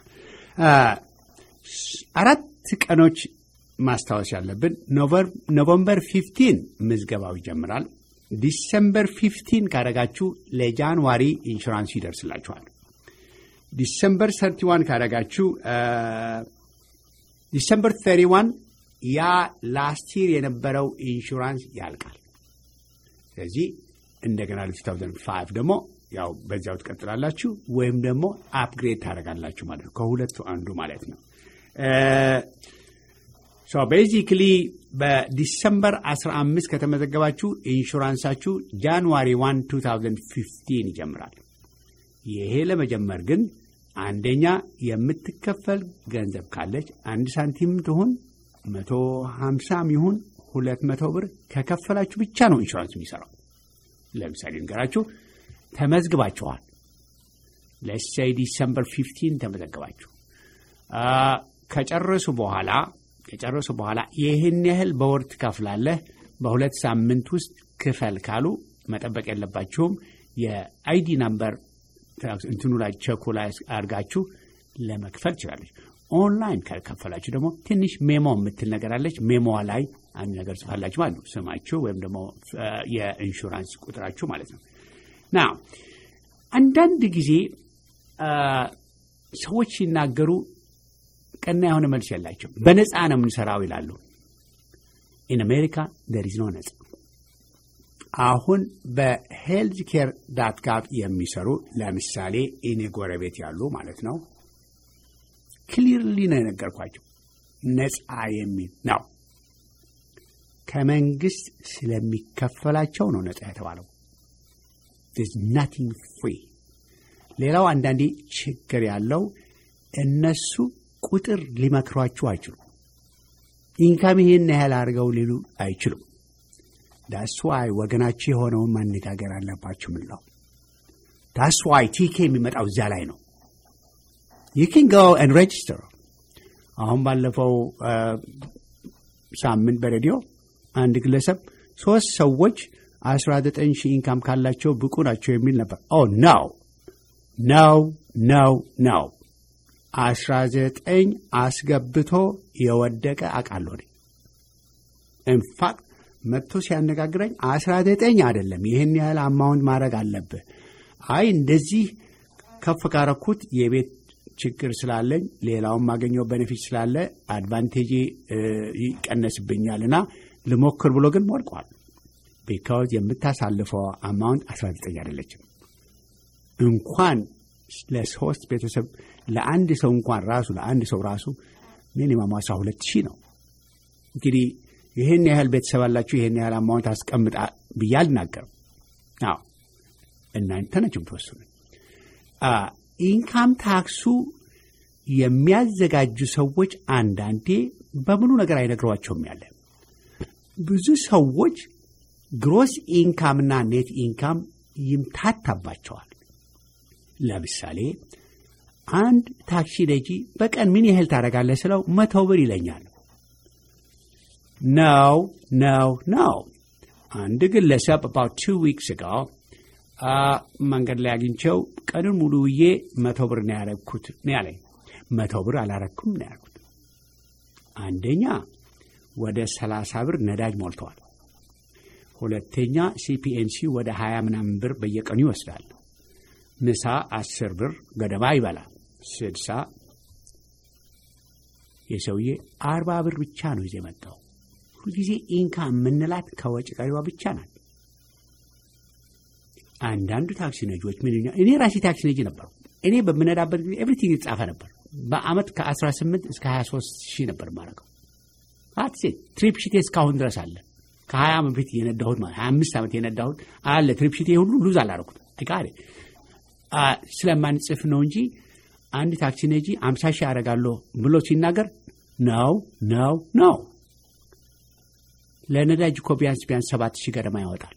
አራት ቀኖች ማስታወስ ያለብን ኖቨምበር ፊፍቲን ምዝገባው ይጀምራል። ዲሰምበር ፊፍቲን ካደረጋችሁ ለጃንዋሪ ኢንሹራንሱ ይደርስላችኋል። ዲሰምበር ሰርቲዋን ካደረጋችሁ ዲሰምበር ተሪዋን ያ ላስት ይር የነበረው ኢንሹራንስ ያልቃል። ስለዚህ እንደገና ለ2005 ደግሞ ያው በዚያው ትቀጥላላችሁ ወይም ደግሞ አፕግሬድ ታደርጋላችሁ ማለት ነው። ከሁለቱ አንዱ ማለት ነው። ቤዚክሊ በዲሰምበር 15 ከተመዘገባችሁ ኢንሹራንሳችሁ ጃንዋሪ 1 2015 ይጀምራል። ይሄ ለመጀመር ግን አንደኛ የምትከፈል ገንዘብ ካለች አንድ ሳንቲም ትሁን መቶ ሀምሳም ይሁን ሁለት መቶ ብር ከከፈላችሁ ብቻ ነው ኢንሹራንስ የሚሰራው። ለምሳሌ ንገራችሁ ተመዝግባችኋል። ለሳይ ዲሰምበር ፊፍቲን ተመዘግባችሁ ከጨረሱ በኋላ ከጨረሱ በኋላ ይህን ያህል በወር ትከፍላለህ፣ በሁለት ሳምንት ውስጥ ክፈል ካሉ መጠበቅ የለባችሁም። የአይዲ ናምበር እንትኑ ላይ ቸኩ ላይ አድርጋችሁ ለመክፈል ትችላለች። ኦንላይን ካልከፈላችሁ ደግሞ ትንሽ ሜሞ የምትል ነገር አለች። ሜሞዋ ላይ አንድ ነገር ጽፋላችሁ ማለት ነው። ስማችሁ ወይም ደግሞ የኢንሹራንስ ቁጥራችሁ ማለት ነው። ና አንዳንድ ጊዜ ሰዎች ሲናገሩ ቀና የሆነ መልስ የላቸው። በነፃ ነው የምንሰራው ይላሉ። ኢን አሜሪካ ደር ኢዝ ኖ ነፃ። አሁን በሄልዝ ኬር ዳት ጋቭ የሚሰሩ ለምሳሌ እኔ ጎረቤት ያሉ ማለት ነው ክሊርሊ ነው የነገርኳቸው። ነፃ የሚል ነው። ከመንግስት ስለሚከፈላቸው ነው ነፃ የተባለው። ናቲንግ ፍሪ። ሌላው አንዳንዴ ችግር ያለው እነሱ ቁጥር ሊመክሯችሁ አይችሉም። ኢንካም ይሄን ያህል አድርገው ሊሉ አይችሉም። ዳስዋይ ወገናችሁ የሆነውን ማነጋገር አለባችሁ ምንለው ዳስዋይ ቲኬ የሚመጣው እዚያ ላይ ነው። ዩኪን ጎ ን ሬጅስተር። አሁን ባለፈው ሳምንት በሬዲዮ አንድ ግለሰብ ሶስት ሰዎች አስራ ዘጠኝ ሺህ ኢንካም ካላቸው ብቁ ናቸው የሚል ነበር። ኦ ነው ነው ነው ነው አስራ ዘጠኝ አስገብቶ የወደቀ አውቃለሁ። ኢንፋክት መጥቶ ሲያነጋግረኝ አስራ ዘጠኝ አይደለም ይህን ያህል አማውንት ማድረግ አለብህ። አይ እንደዚህ ከፍ ካረኩት የቤት ችግር ስላለኝ ሌላውን ማገኘው ቤኔፊት ስላለ አድቫንቴጅ ይቀነስብኛል እና ልሞክር ብሎ ግን ወድቋል። ቢካውዝ የምታሳልፈው አማውንት 19 አይደለችም። እንኳን ለሶስት ቤተሰብ ለአንድ ሰው እንኳን ራሱ ለአንድ ሰው ራሱ ሚኒማም 12 ሺህ ነው። እንግዲህ ይህን ያህል ቤተሰብ አላችሁ ይህን ያህል አማውንት አስቀምጣ ብዬ አልናገርም። አዎ እናንተ ናችሁ የምትወስኑ። ኢንካም ታክሱ የሚያዘጋጁ ሰዎች አንዳንዴ በሙሉ ነገር አይነግሯቸውም። ያለ ብዙ ሰዎች ግሮስ ኢንካምና ኔት ኢንካም ይምታታባቸዋል። ለምሳሌ አንድ ታክሲ ነጂ በቀን ምን ያህል ታደርጋለህ ስለው መቶ ብር ይለኛል። ነው ነው ነው። አንድ ግለሰብ about two weeks ago መንገድ ላይ አግኝቸው ቀኑን ሙሉ ውዬ መቶ ብር ነው ያረግኩት ነው ያለኝ። መቶ ብር አላረግኩም ነው ያልኩት። አንደኛ ወደ ሰላሳ ብር ነዳጅ ሞልተዋል። ሁለተኛ ሲፒኤንሲ ወደ ሀያ ምናምን ብር በየቀኑ ይወስዳል። ምሳ አስር ብር ገደማ ይበላል። ስድሳ የሰውዬ አርባ ብር ብቻ ነው ይዜ መጣው። ሁልጊዜ ኢንካ የምንላት ከወጭ ቀሪዋ ብቻ ናት። አንዳንዱ ታክሲ ነጂዎች ምን እኔ ራሴ ታክሲ ነጂ ነበሩ። እኔ በምነዳበት ጊዜ ኤቭሪቲንግ የተጻፈ ነበር። በአመት ከ18 እስከ 23 ሺህ ነበር ማረገው። አትሴ ትሪፕ ሽቴ እስካሁን ድረስ አለ። ከ20 ዓመት በፊት የነዳሁት ማለት 25 ዓመት የነዳሁት አለ። ትሪፕ ሽቴ ሁሉ ሉዝ አላረኩት ቃ ስለማንጽፍ ነው እንጂ አንድ ታክሲ ነጂ 50 ሺህ አደርጋለሁ ብሎ ሲናገር ነው ነው ነው። ለነዳጅ እኮ ቢያንስ ቢያንስ ሰባት ሺህ ገደማ ያወጣል።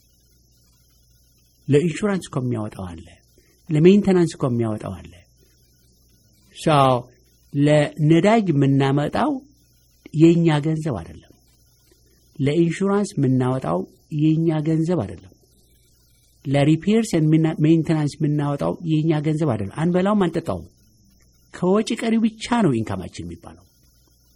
ለኢንሹራንስ እኮ የሚያወጣው አለ። ለሜንተናንስ እኮ የሚያወጣው አለ። ሰው ለነዳጅ የምናመጣው የእኛ ገንዘብ አይደለም። ለኢንሹራንስ የምናወጣው የእኛ ገንዘብ አይደለም። ለሪፔርስ ሜንተናንስ የምናወጣው የእኛ ገንዘብ አይደለም። አንበላውም፣ አንጠጣውም። ከወጪ ቀሪው ብቻ ነው ኢንካማችን የሚባለው።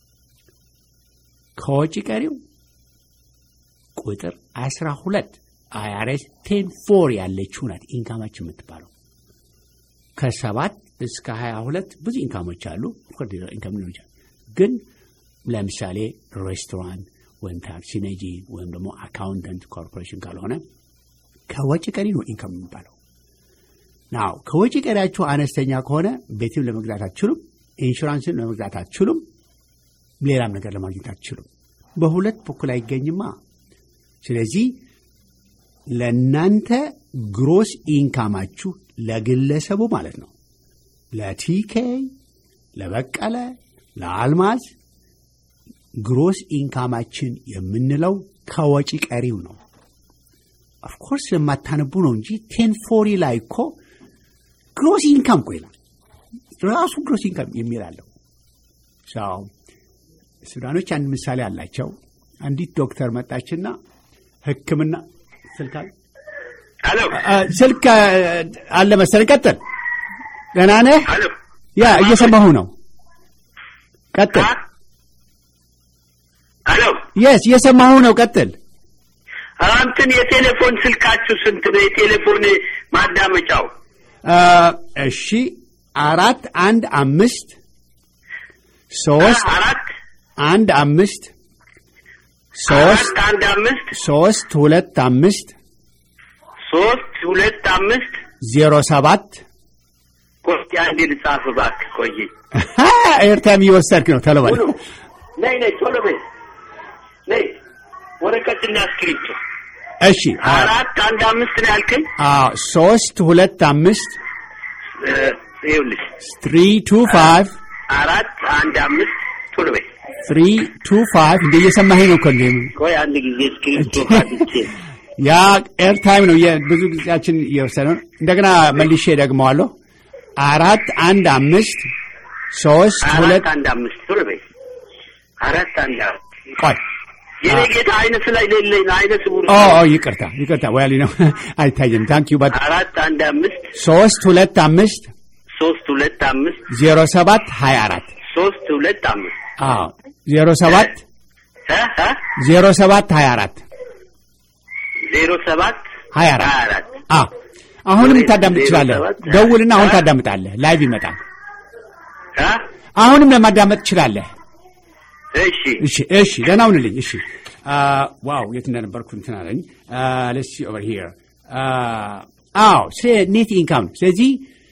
ከወጪ ቀሪው ቁጥር አስራ ሁለት አይአርኤስ ቴን ፎር ያለችው ናት ኢንካማችን የምትባለው። ከሰባት እስከ ሀያ ሁለት ብዙ ኢንካሞች አሉ። ኢንካም ሊሆን ይችላል። ግን ለምሳሌ ሬስቶራንት ወይም ታክሲ ነጂ ወይም ደግሞ አካውንተንት ኮርፖሬሽን ካልሆነ ከወጪ ቀሪ ነው ኢንካም የሚባለው። ናው ከወጪ ቀሪያችሁ አነስተኛ ከሆነ ቤትም ለመግዛት አትችሉም፣ ኢንሹራንስን ለመግዛት አትችሉም፣ ሌላም ነገር ለማግኘት አትችሉም። በሁለት በኩል አይገኝማ። ስለዚህ ለእናንተ ግሮስ ኢንካማችሁ ለግለሰቡ ማለት ነው ለቲኬ፣ ለበቀለ፣ ለአልማዝ ግሮስ ኢንካማችን የምንለው ከወጪ ቀሪው ነው። ኦፍኮርስ ለማታነቡ ነው እንጂ ቴን ፎሪ ላይ እኮ ግሮስ ኢንካም እኮ ይላል ራሱ ግሮስ ኢንካም የሚል አለው። ሱዳኖች አንድ ምሳሌ አላቸው። አንዲት ዶክተር መጣችና ሕክምና ስልክ አለ ስልክ አለ መሰለኝ። ቀጥል። ደህና ነህ? ያ እየሰማሁ ነው። ቀጥል። አሎ የስ እየሰማሁ ነው። ቀጥል። እንትን የቴሌፎን ስልካችሁ ስንት ነው? የቴሌፎን ማዳመጫው? እሺ አራት አንድ አምስት ሶስት አራት አንድ አምስት ሶስት አራት አንድ አምስት ሶስት ሁለት አምስት ሶስት ሁለት አምስት ዜሮ ሰባት ቆይ አንዴ ልጻፍ እባክህ። ቆይ ኤርታይም እየወሰድክ ነው። ቶሎ በል። ነይ ነይ፣ ቶሎ በይ ነይ። ወረቀትና እስክሪፕቶ እሺ አራት አንድ አምስት ነው ያልከኝ? አዎ ሶስት ሁለት አምስት ይኸውልሽ ትሪ ቱ ፋይቭ አራት አንድ አምስት ቶሎ በይ። ትሪ ቱ ፋይቭ እንደ እየሰማኸኝ ነው እኮ እንደ ቆይ አንድ ጊዜ እስክሪፕቶ አድቼ ያ ኤርታይም ነው። ብዙ ጊዜያችን እየወሰደ ነው። እንደገና መልሼ ደግመዋለሁ። አራት አንድ አምስት ሶስት ሁለት አራት አንድ አምስት ቶሎ በይ። አራት አንድ አምስት ቆይ የኔ ጌታ አይነ ስላይ ሌለኝ ነው አይነ ስውር ኦ ኦ ይቅርታ ይቅርታ ወያሊ ነው አይታየም። ታንክ ዩ በት አራት አንድ አምስት ሶስት ሁለት አምስት ሶስት ሁለት አምስት ዜሮ ሰባት ሀያ አራት ሶስት ሁለት አምስት አዎ ዜሮ ሰባት እ እ ዜሮ ሰባት ሀያ አራት ዜሮ ሰባት ሀያ አራት ሀያ አራት አዎ አሁንም ታዳምጥ ዜሮ ትችላለህ። ሰባት ደውልና አሁን እ? ታዳምጣለህ። ላይቭ ይመጣል። እ አሁንም ለማዳመጥ ትችላለህ። እሺ እሺ እሺ፣ ደህና ሁንልኝ። እሺ ዋው፣ የት እንደነበርኩ እንትን አለኝ። ለስ ኦቨር ሂር አዎ፣ ስለ ኔት ኢንካም ነው። ስለዚህ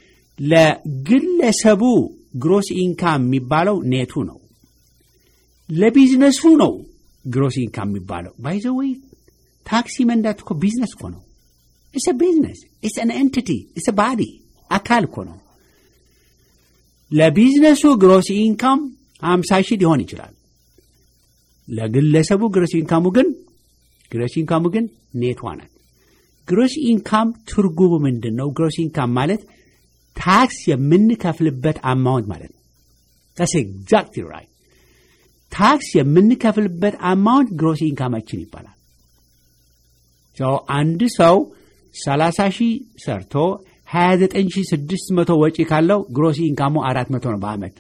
ለግለሰቡ ግሮስ ኢንካም የሚባለው ኔቱ ነው። ለቢዝነሱ ነው ግሮስ ኢንካም የሚባለው። ባይዘወይ ታክሲ መንዳት እኮ ቢዝነስ እኮ ነው። ኢትስ ቢዝነስ ኢትስ አን ኤንቲቲ ኢትስ ባዲ አካል እኮ ነው። ለቢዝነሱ ግሮስ ኢንካም ሀምሳ ሺህ ሊሆን ይችላል። ለግለሰቡ ግሮስ ኢንካሙ ግን ግሮስ ኢንካሙ ግን ኔቷ ናት። ግሮስ ኢንካም ትርጉሙ ምንድን ነው? ግሮስ ኢንካም ማለት ታክስ የምንከፍልበት አማውንት ማለት ነው። ታስ ኤግዛክትሊ ራይት። ታክስ የምንከፍልበት አማውንት ግሮስ ኢንካማችን ይባላል። ሰው አንድ ሰው ሰላሳ ሺህ ሰርቶ ሀያ ዘጠኝ ሺህ ስድስት መቶ ወጪ ካለው ግሮስ ኢንካሙ አራት መቶ ነው በአመት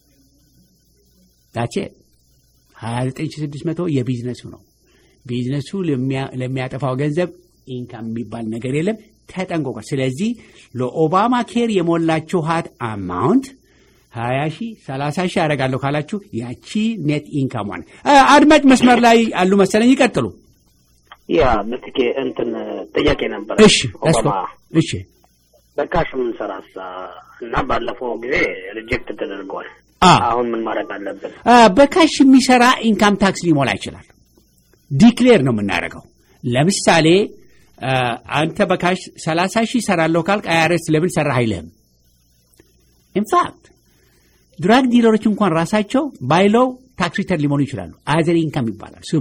ዳቼ ሀያ ዘጠኝ ሺህ ስድስት መቶ የቢዝነሱ ነው። ቢዝነሱ ለሚያ- ለሚያጠፋው ገንዘብ ኢንካም የሚባል ነገር የለም። ተጠንቆቋል። ስለዚህ ለኦባማ ኬር የሞላችኋት አማውንት ሀያ ሺህ ሰላሳ ሺህ አደርጋለሁ ካላችሁ ያቺ ኔት ኢንካሟን አድማጭ መስመር ላይ አሉ መሰለኝ። ይቀጥሉ። ያ ምትኬ እንትን ጥያቄ ነበረ። እሺ ኦባማ እሺ በካሽ የምንሰራሳ እና ባለፈው ጊዜ ሪጀክት ተደርገዋል። አ አሁን ምን ማድረግ አለብን? አ፣ በካሽ የሚሰራ ኢንካም ታክስ ሊሞላ ይችላል። ዲክሌር ነው የምናደርገው። ለምሳሌ አ፣ አንተ በካሽ 30 ሺህ ሰራለሁ ካልክ አይአርኤስ ለምን ሰራህ አይልህም። ኢንፋክት ድራግ ዲለሮች እንኳን ራሳቸው ባይለው ታክስ ሪተርን ሊሞሉ ይችላሉ። አዘር ኢንካም ይባላል ስሙ።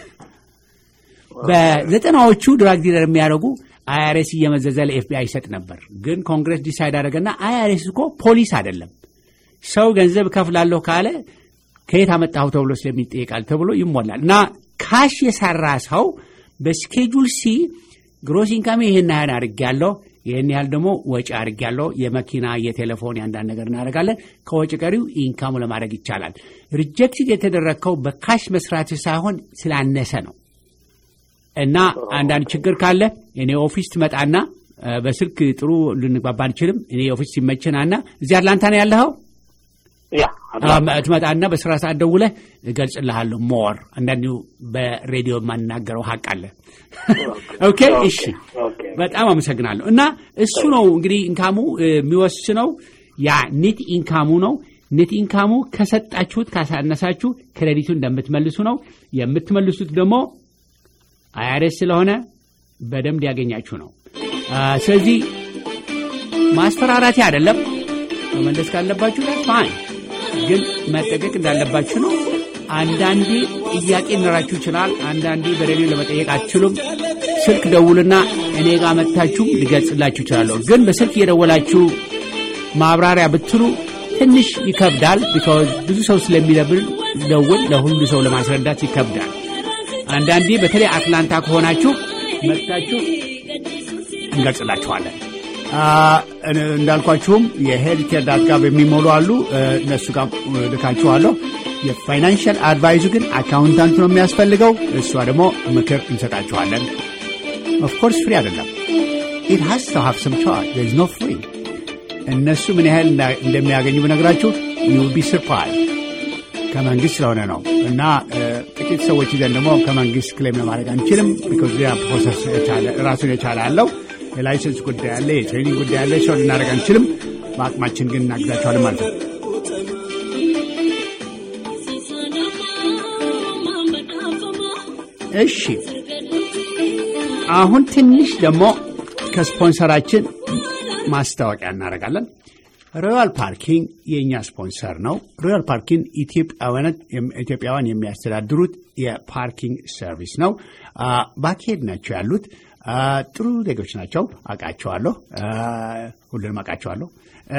በዘጠናዎቹ ድራግ ዲለር የሚያደርጉ አይአርኤስ እየመዘዘ ለኤፍቢአይ ይሰጥ ነበር። ግን ኮንግረስ ዲሳይድ አደረገና አይአርኤስ እኮ ፖሊስ አይደለም ሰው ገንዘብ ከፍላለሁ ካለ ከየት አመጣሁ ተብሎ ስለሚጠየቃል ተብሎ ይሞላል እና ካሽ የሰራ ሰው በስኬጁል ሲ ግሮስ ኢንካም ይህን ያህል አድርጌያለሁ፣ ይህን ያህል ደግሞ ወጪ አድርጌያለሁ፣ የመኪና የቴሌፎን የአንዳንድ ነገር እናደርጋለን። ከወጪ ቀሪው ኢንካሙ ለማድረግ ይቻላል። ሪጀክትድ የተደረግከው በካሽ መስራት ሳይሆን ስላነሰ ነው። እና አንዳንድ ችግር ካለ እኔ ኦፊስ ትመጣና በስልክ ጥሩ ልንግባባ አንችልም። እኔ ኦፊስ ሲመችናና እዚህ አትላንታ ነው ያለኸው ያ ትመጣና በስራ ሰዓት ደውለህ እገልጽልሃለሁ። ሞር አንዳንዱ በሬዲዮ የማናገረው ሀቅ አለ። ኦኬ እሺ፣ በጣም አመሰግናለሁ። እና እሱ ነው እንግዲህ ኢንካሙ የሚወስነው ያ ኔት ኢንካሙ ነው። ኔት ኢንካሙ ከሰጣችሁት ካሳነሳችሁ ክሬዲቱ እንደምትመልሱ ነው። የምትመልሱት ደግሞ አይአርኤስ ስለሆነ በደንብ ሊያገኛችሁ ነው። ስለዚህ ማስፈራራቴ አይደለም። መመለስ ካለባችሁ ፋይን፣ ግን መጠቀቅ እንዳለባችሁ ነው። አንዳንዴ ጥያቄ ሊኖራችሁ ይችላል። አንዳንዴ በሬዲዮ ለመጠየቅ አትችሉም። ስልክ ደውልና እኔ ጋር መጥታችሁ ሊገልጽላችሁ ይችላለሁ። ግን በስልክ እየደወላችሁ ማብራሪያ ብትሉ ትንሽ ይከብዳል። ቢካዝ ብዙ ሰው ስለሚደብል ደውል ለሁሉ ሰው ለማስረዳት ይከብዳል። አንዳንዴ በተለይ አትላንታ ከሆናችሁ መጥታችሁ እንገልጽላችኋለን። እንዳልኳችሁም የሄልት ኬር ዳት ጋር የሚሞሉ አሉ። እነሱ ጋር ልካችኋለሁ። የፋይናንሽል አድቫይዙ ግን አካውንታንት ነው የሚያስፈልገው። እሷ ደግሞ ምክር እንሰጣችኋለን። ኦፍኮርስ ፍሪ አይደለም። ኢት ሃስ ቱ ሃቭ ሰም ቻርጅ ዜር ኢዝ ኖ ፍሪ። እነሱ ምን ያህል እንደሚያገኙ ብነግራችሁ ዩ ቢ ሰርፕራይዝ ከመንግስት ስለሆነ ነው እና ጥቂት ሰዎች ይዘን ደግሞ ከመንግስት ክሌም ለማድረግ አንችልም። ቢኮዝ ሌላ ፕሮሰስ ራሱን የቻለ አለው። የላይሰንስ ጉዳይ አለ፣ የትሬኒንግ ጉዳይ አለ። ሰው ልናደርግ አንችልም። በአቅማችን ግን እናግዛቸዋለን ማለት ነው። እሺ አሁን ትንሽ ደግሞ ከስፖንሰራችን ማስታወቂያ እናደርጋለን። ሮያል ፓርኪንግ የእኛ ስፖንሰር ነው። ሮያል ፓርኪንግ ኢትዮጵያውያን የሚያስተዳድሩት የፓርኪንግ ሰርቪስ ነው። ባኬድ ናቸው ያሉት። ጥሩ ዜጎች ናቸው። አውቃቸዋለሁ፣ ሁሉንም አውቃቸዋለሁ።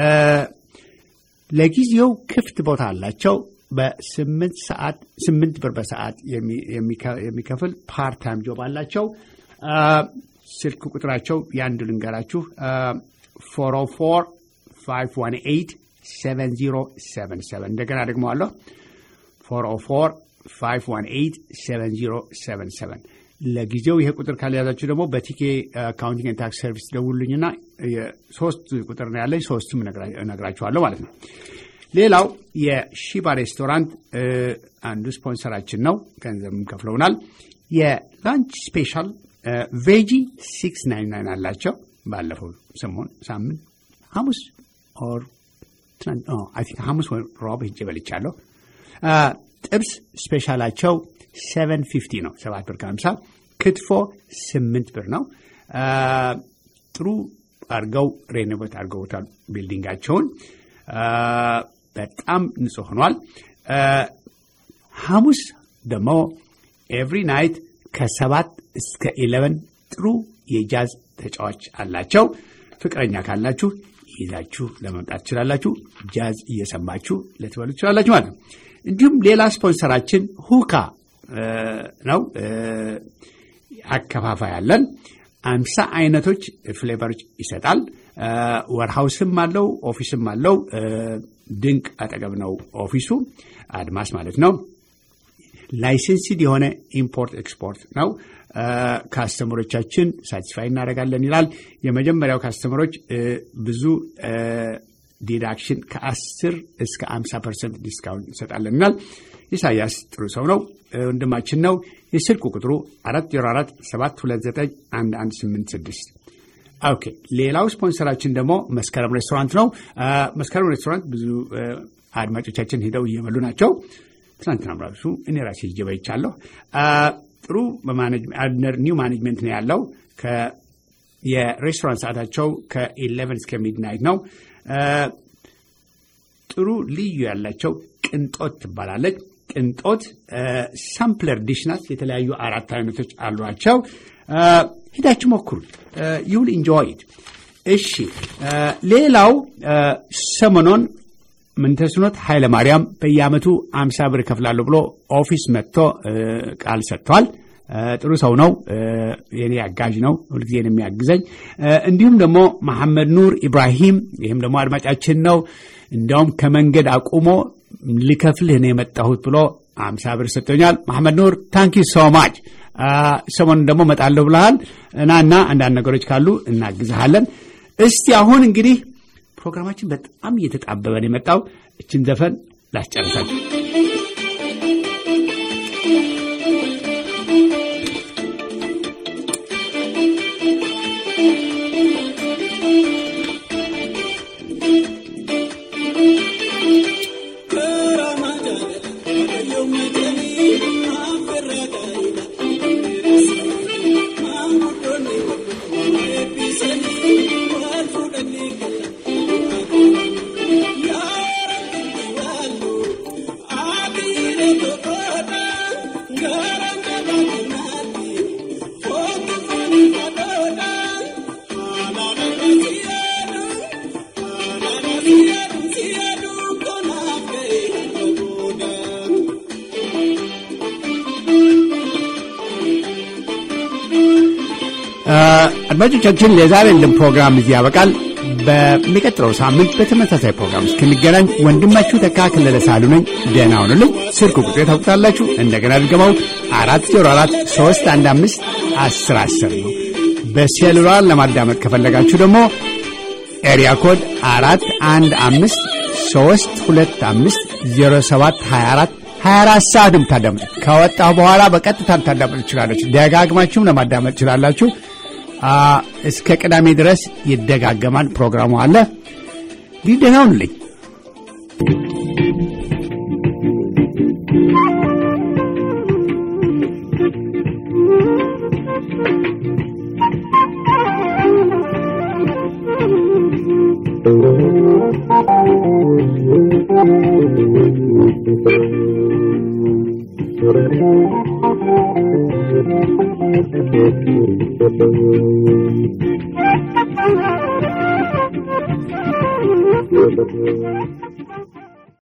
ለጊዜው ክፍት ቦታ አላቸው። በስምንት ሰዓት ስምንት ብር በሰዓት የሚከፍል ፓርታይም ጆብ አላቸው። ስልክ ቁጥራቸው የአንድ ልንገራችሁ ፎር ኦ ፎር 518 7077 እንደገና ደግሞ አለሁ 404 518 7077 ለጊዜው ይሄ ቁጥር ካልያዛችሁ ደግሞ በቲኬ አካውንቲንግ ታክስ ሰርቪስ ደውሉልኝና ሶስት ቁጥር ነው ያለኝ ሶስቱም እነግራችኋለሁ ማለት ነው ሌላው የሺባ ሬስቶራንት አንዱ ስፖንሰራችን ነው ገንዘብም ከፍለውናል የላንች ስፔሻል ቬጂ ሲክስ ናይን ናይን አላቸው ባለፈው ሰሞን ሳምንት ሐሙስ ኦር አይ ቲንክ ሐሙስ ወይ ሮብ ሄጄ በልቻለሁ። ጥብስ ስፔሻላቸው ሰቨን ፊፍቲ ነው፣ ሰባት ብር ከሀምሳ ክትፎ ስምንት ብር ነው። ጥሩ አድርገው ሬኖቬት አድርገውታል ቢልዲንጋቸውን። በጣም ንጹህ ሆኗል። ሐሙስ ደግሞ ኤቭሪ ናይት ከሰባት እስከ ኢለቨን ጥሩ የጃዝ ተጫዋች አላቸው። ፍቅረኛ ካላችሁ ይዛችሁ ለመምጣት ትችላላችሁ። ጃዝ እየሰማችሁ ልትበሉ ትችላላችሁ ማለት ነው። እንዲሁም ሌላ ስፖንሰራችን ሁካ ነው። አከፋፋይ አለን። አምሳ አይነቶች ፍሌቨሮች ይሰጣል። ወርሃውስም አለው፣ ኦፊስም አለው። ድንቅ አጠገብ ነው ኦፊሱ፣ አድማስ ማለት ነው። ላይሰንስድ የሆነ ኢምፖርት ኤክስፖርት ነው። ካስተመሮቻችን ሳቲስፋይ እናደርጋለን ይላል። የመጀመሪያው ካስተመሮች ብዙ ዲዳክሽን ከአስር እስከ አምሳ ፐርሰንት ዲስካውንት እንሰጣለን ይላል። ኢሳያስ ጥሩ ሰው ነው፣ ወንድማችን ነው። የስልክ ቁጥሩ አራት ዜሮ አራት ሰባት ሁለት ዘጠኝ አንድ አንድ ስምንት ስድስት ኦኬ። ሌላው ስፖንሰራችን ደግሞ መስከረም ሬስቶራንት ነው። መስከረም ሬስቶራንት ብዙ አድማጮቻችን ሄደው እየበሉ ናቸው። ትናንትና ራሱ እኔ ራሴ ሄጄ በልቻለሁ። ጥሩ ኒው ማኔጅመንት ነው ያለው። የሬስቶራንት ሰዓታቸው ከኢሌቨን እስከ ሚድናይት ነው። ጥሩ ልዩ ያላቸው ቅንጦት ትባላለች። ቅንጦት ሳምፕለር ዲሽ ናት። የተለያዩ አራት አይነቶች አሏቸው። ሂዳችሁ ሞክሩት። ዩል ኢንጆይድ። እሺ፣ ሌላው ሰሞኑን ምንተስኖት ኃይለ ማርያም በየአመቱ አምሳ ብር እከፍላለሁ ብሎ ኦፊስ መጥቶ ቃል ሰጥቷል። ጥሩ ሰው ነው። የኔ አጋዥ ነው፣ ሁልጊዜ ነው የሚያግዘኝ። እንዲሁም ደግሞ መሐመድ ኑር ኢብራሂም፣ ይህም ደግሞ አድማጫችን ነው። እንዲያውም ከመንገድ አቁሞ ልከፍልህ ነው የመጣሁት ብሎ አምሳ ብር ሰጥቶኛል። መሐመድ ኑር ታንኪ ሶ ማች። ሰሞኑን ደግሞ እመጣለሁ ብለሃል እና እና አንዳንድ ነገሮች ካሉ እናግዝሃለን። እስቲ አሁን እንግዲህ ፕሮግራማችን በጣም እየተጣበበ ነው የመጣው። እችን ዘፈን ላስጨርሳችሁ። አድማጮቻችን ለዛሬ ያለን ፕሮግራም እዚህ ያበቃል። በሚቀጥለው ሳምንት በተመሳሳይ ፕሮግራም እስክንገናኝ ወንድማችሁ ተካ ከለለ ሳሉ ነኝ። ደህና ሁኑልኝ። ስልክ ቁጥሬ ታውቁታላችሁ። እንደገና ድገማው አራት ዜሮ አራት ሶስት አንድ አምስት አስር አስር ነው። በሴሉላር ለማዳመጥ ከፈለጋችሁ ደግሞ ኤሪያ ኮድ አራት አንድ አምስት ሶስት ሁለት አምስት ዜሮ ሰባት ሀያ አራት ሀያ አራት ሰዓት የምታዳምጡት ከወጣሁ በኋላ በቀጥታ ልታዳምጡ ትችላለች። ደጋግማችሁም ለማዳመጥ ትችላላችሁ። እስከ ቅዳሜ ድረስ ይደጋገማል። ፕሮግራሙ አለ። ሊደናውንልኝ Thank you.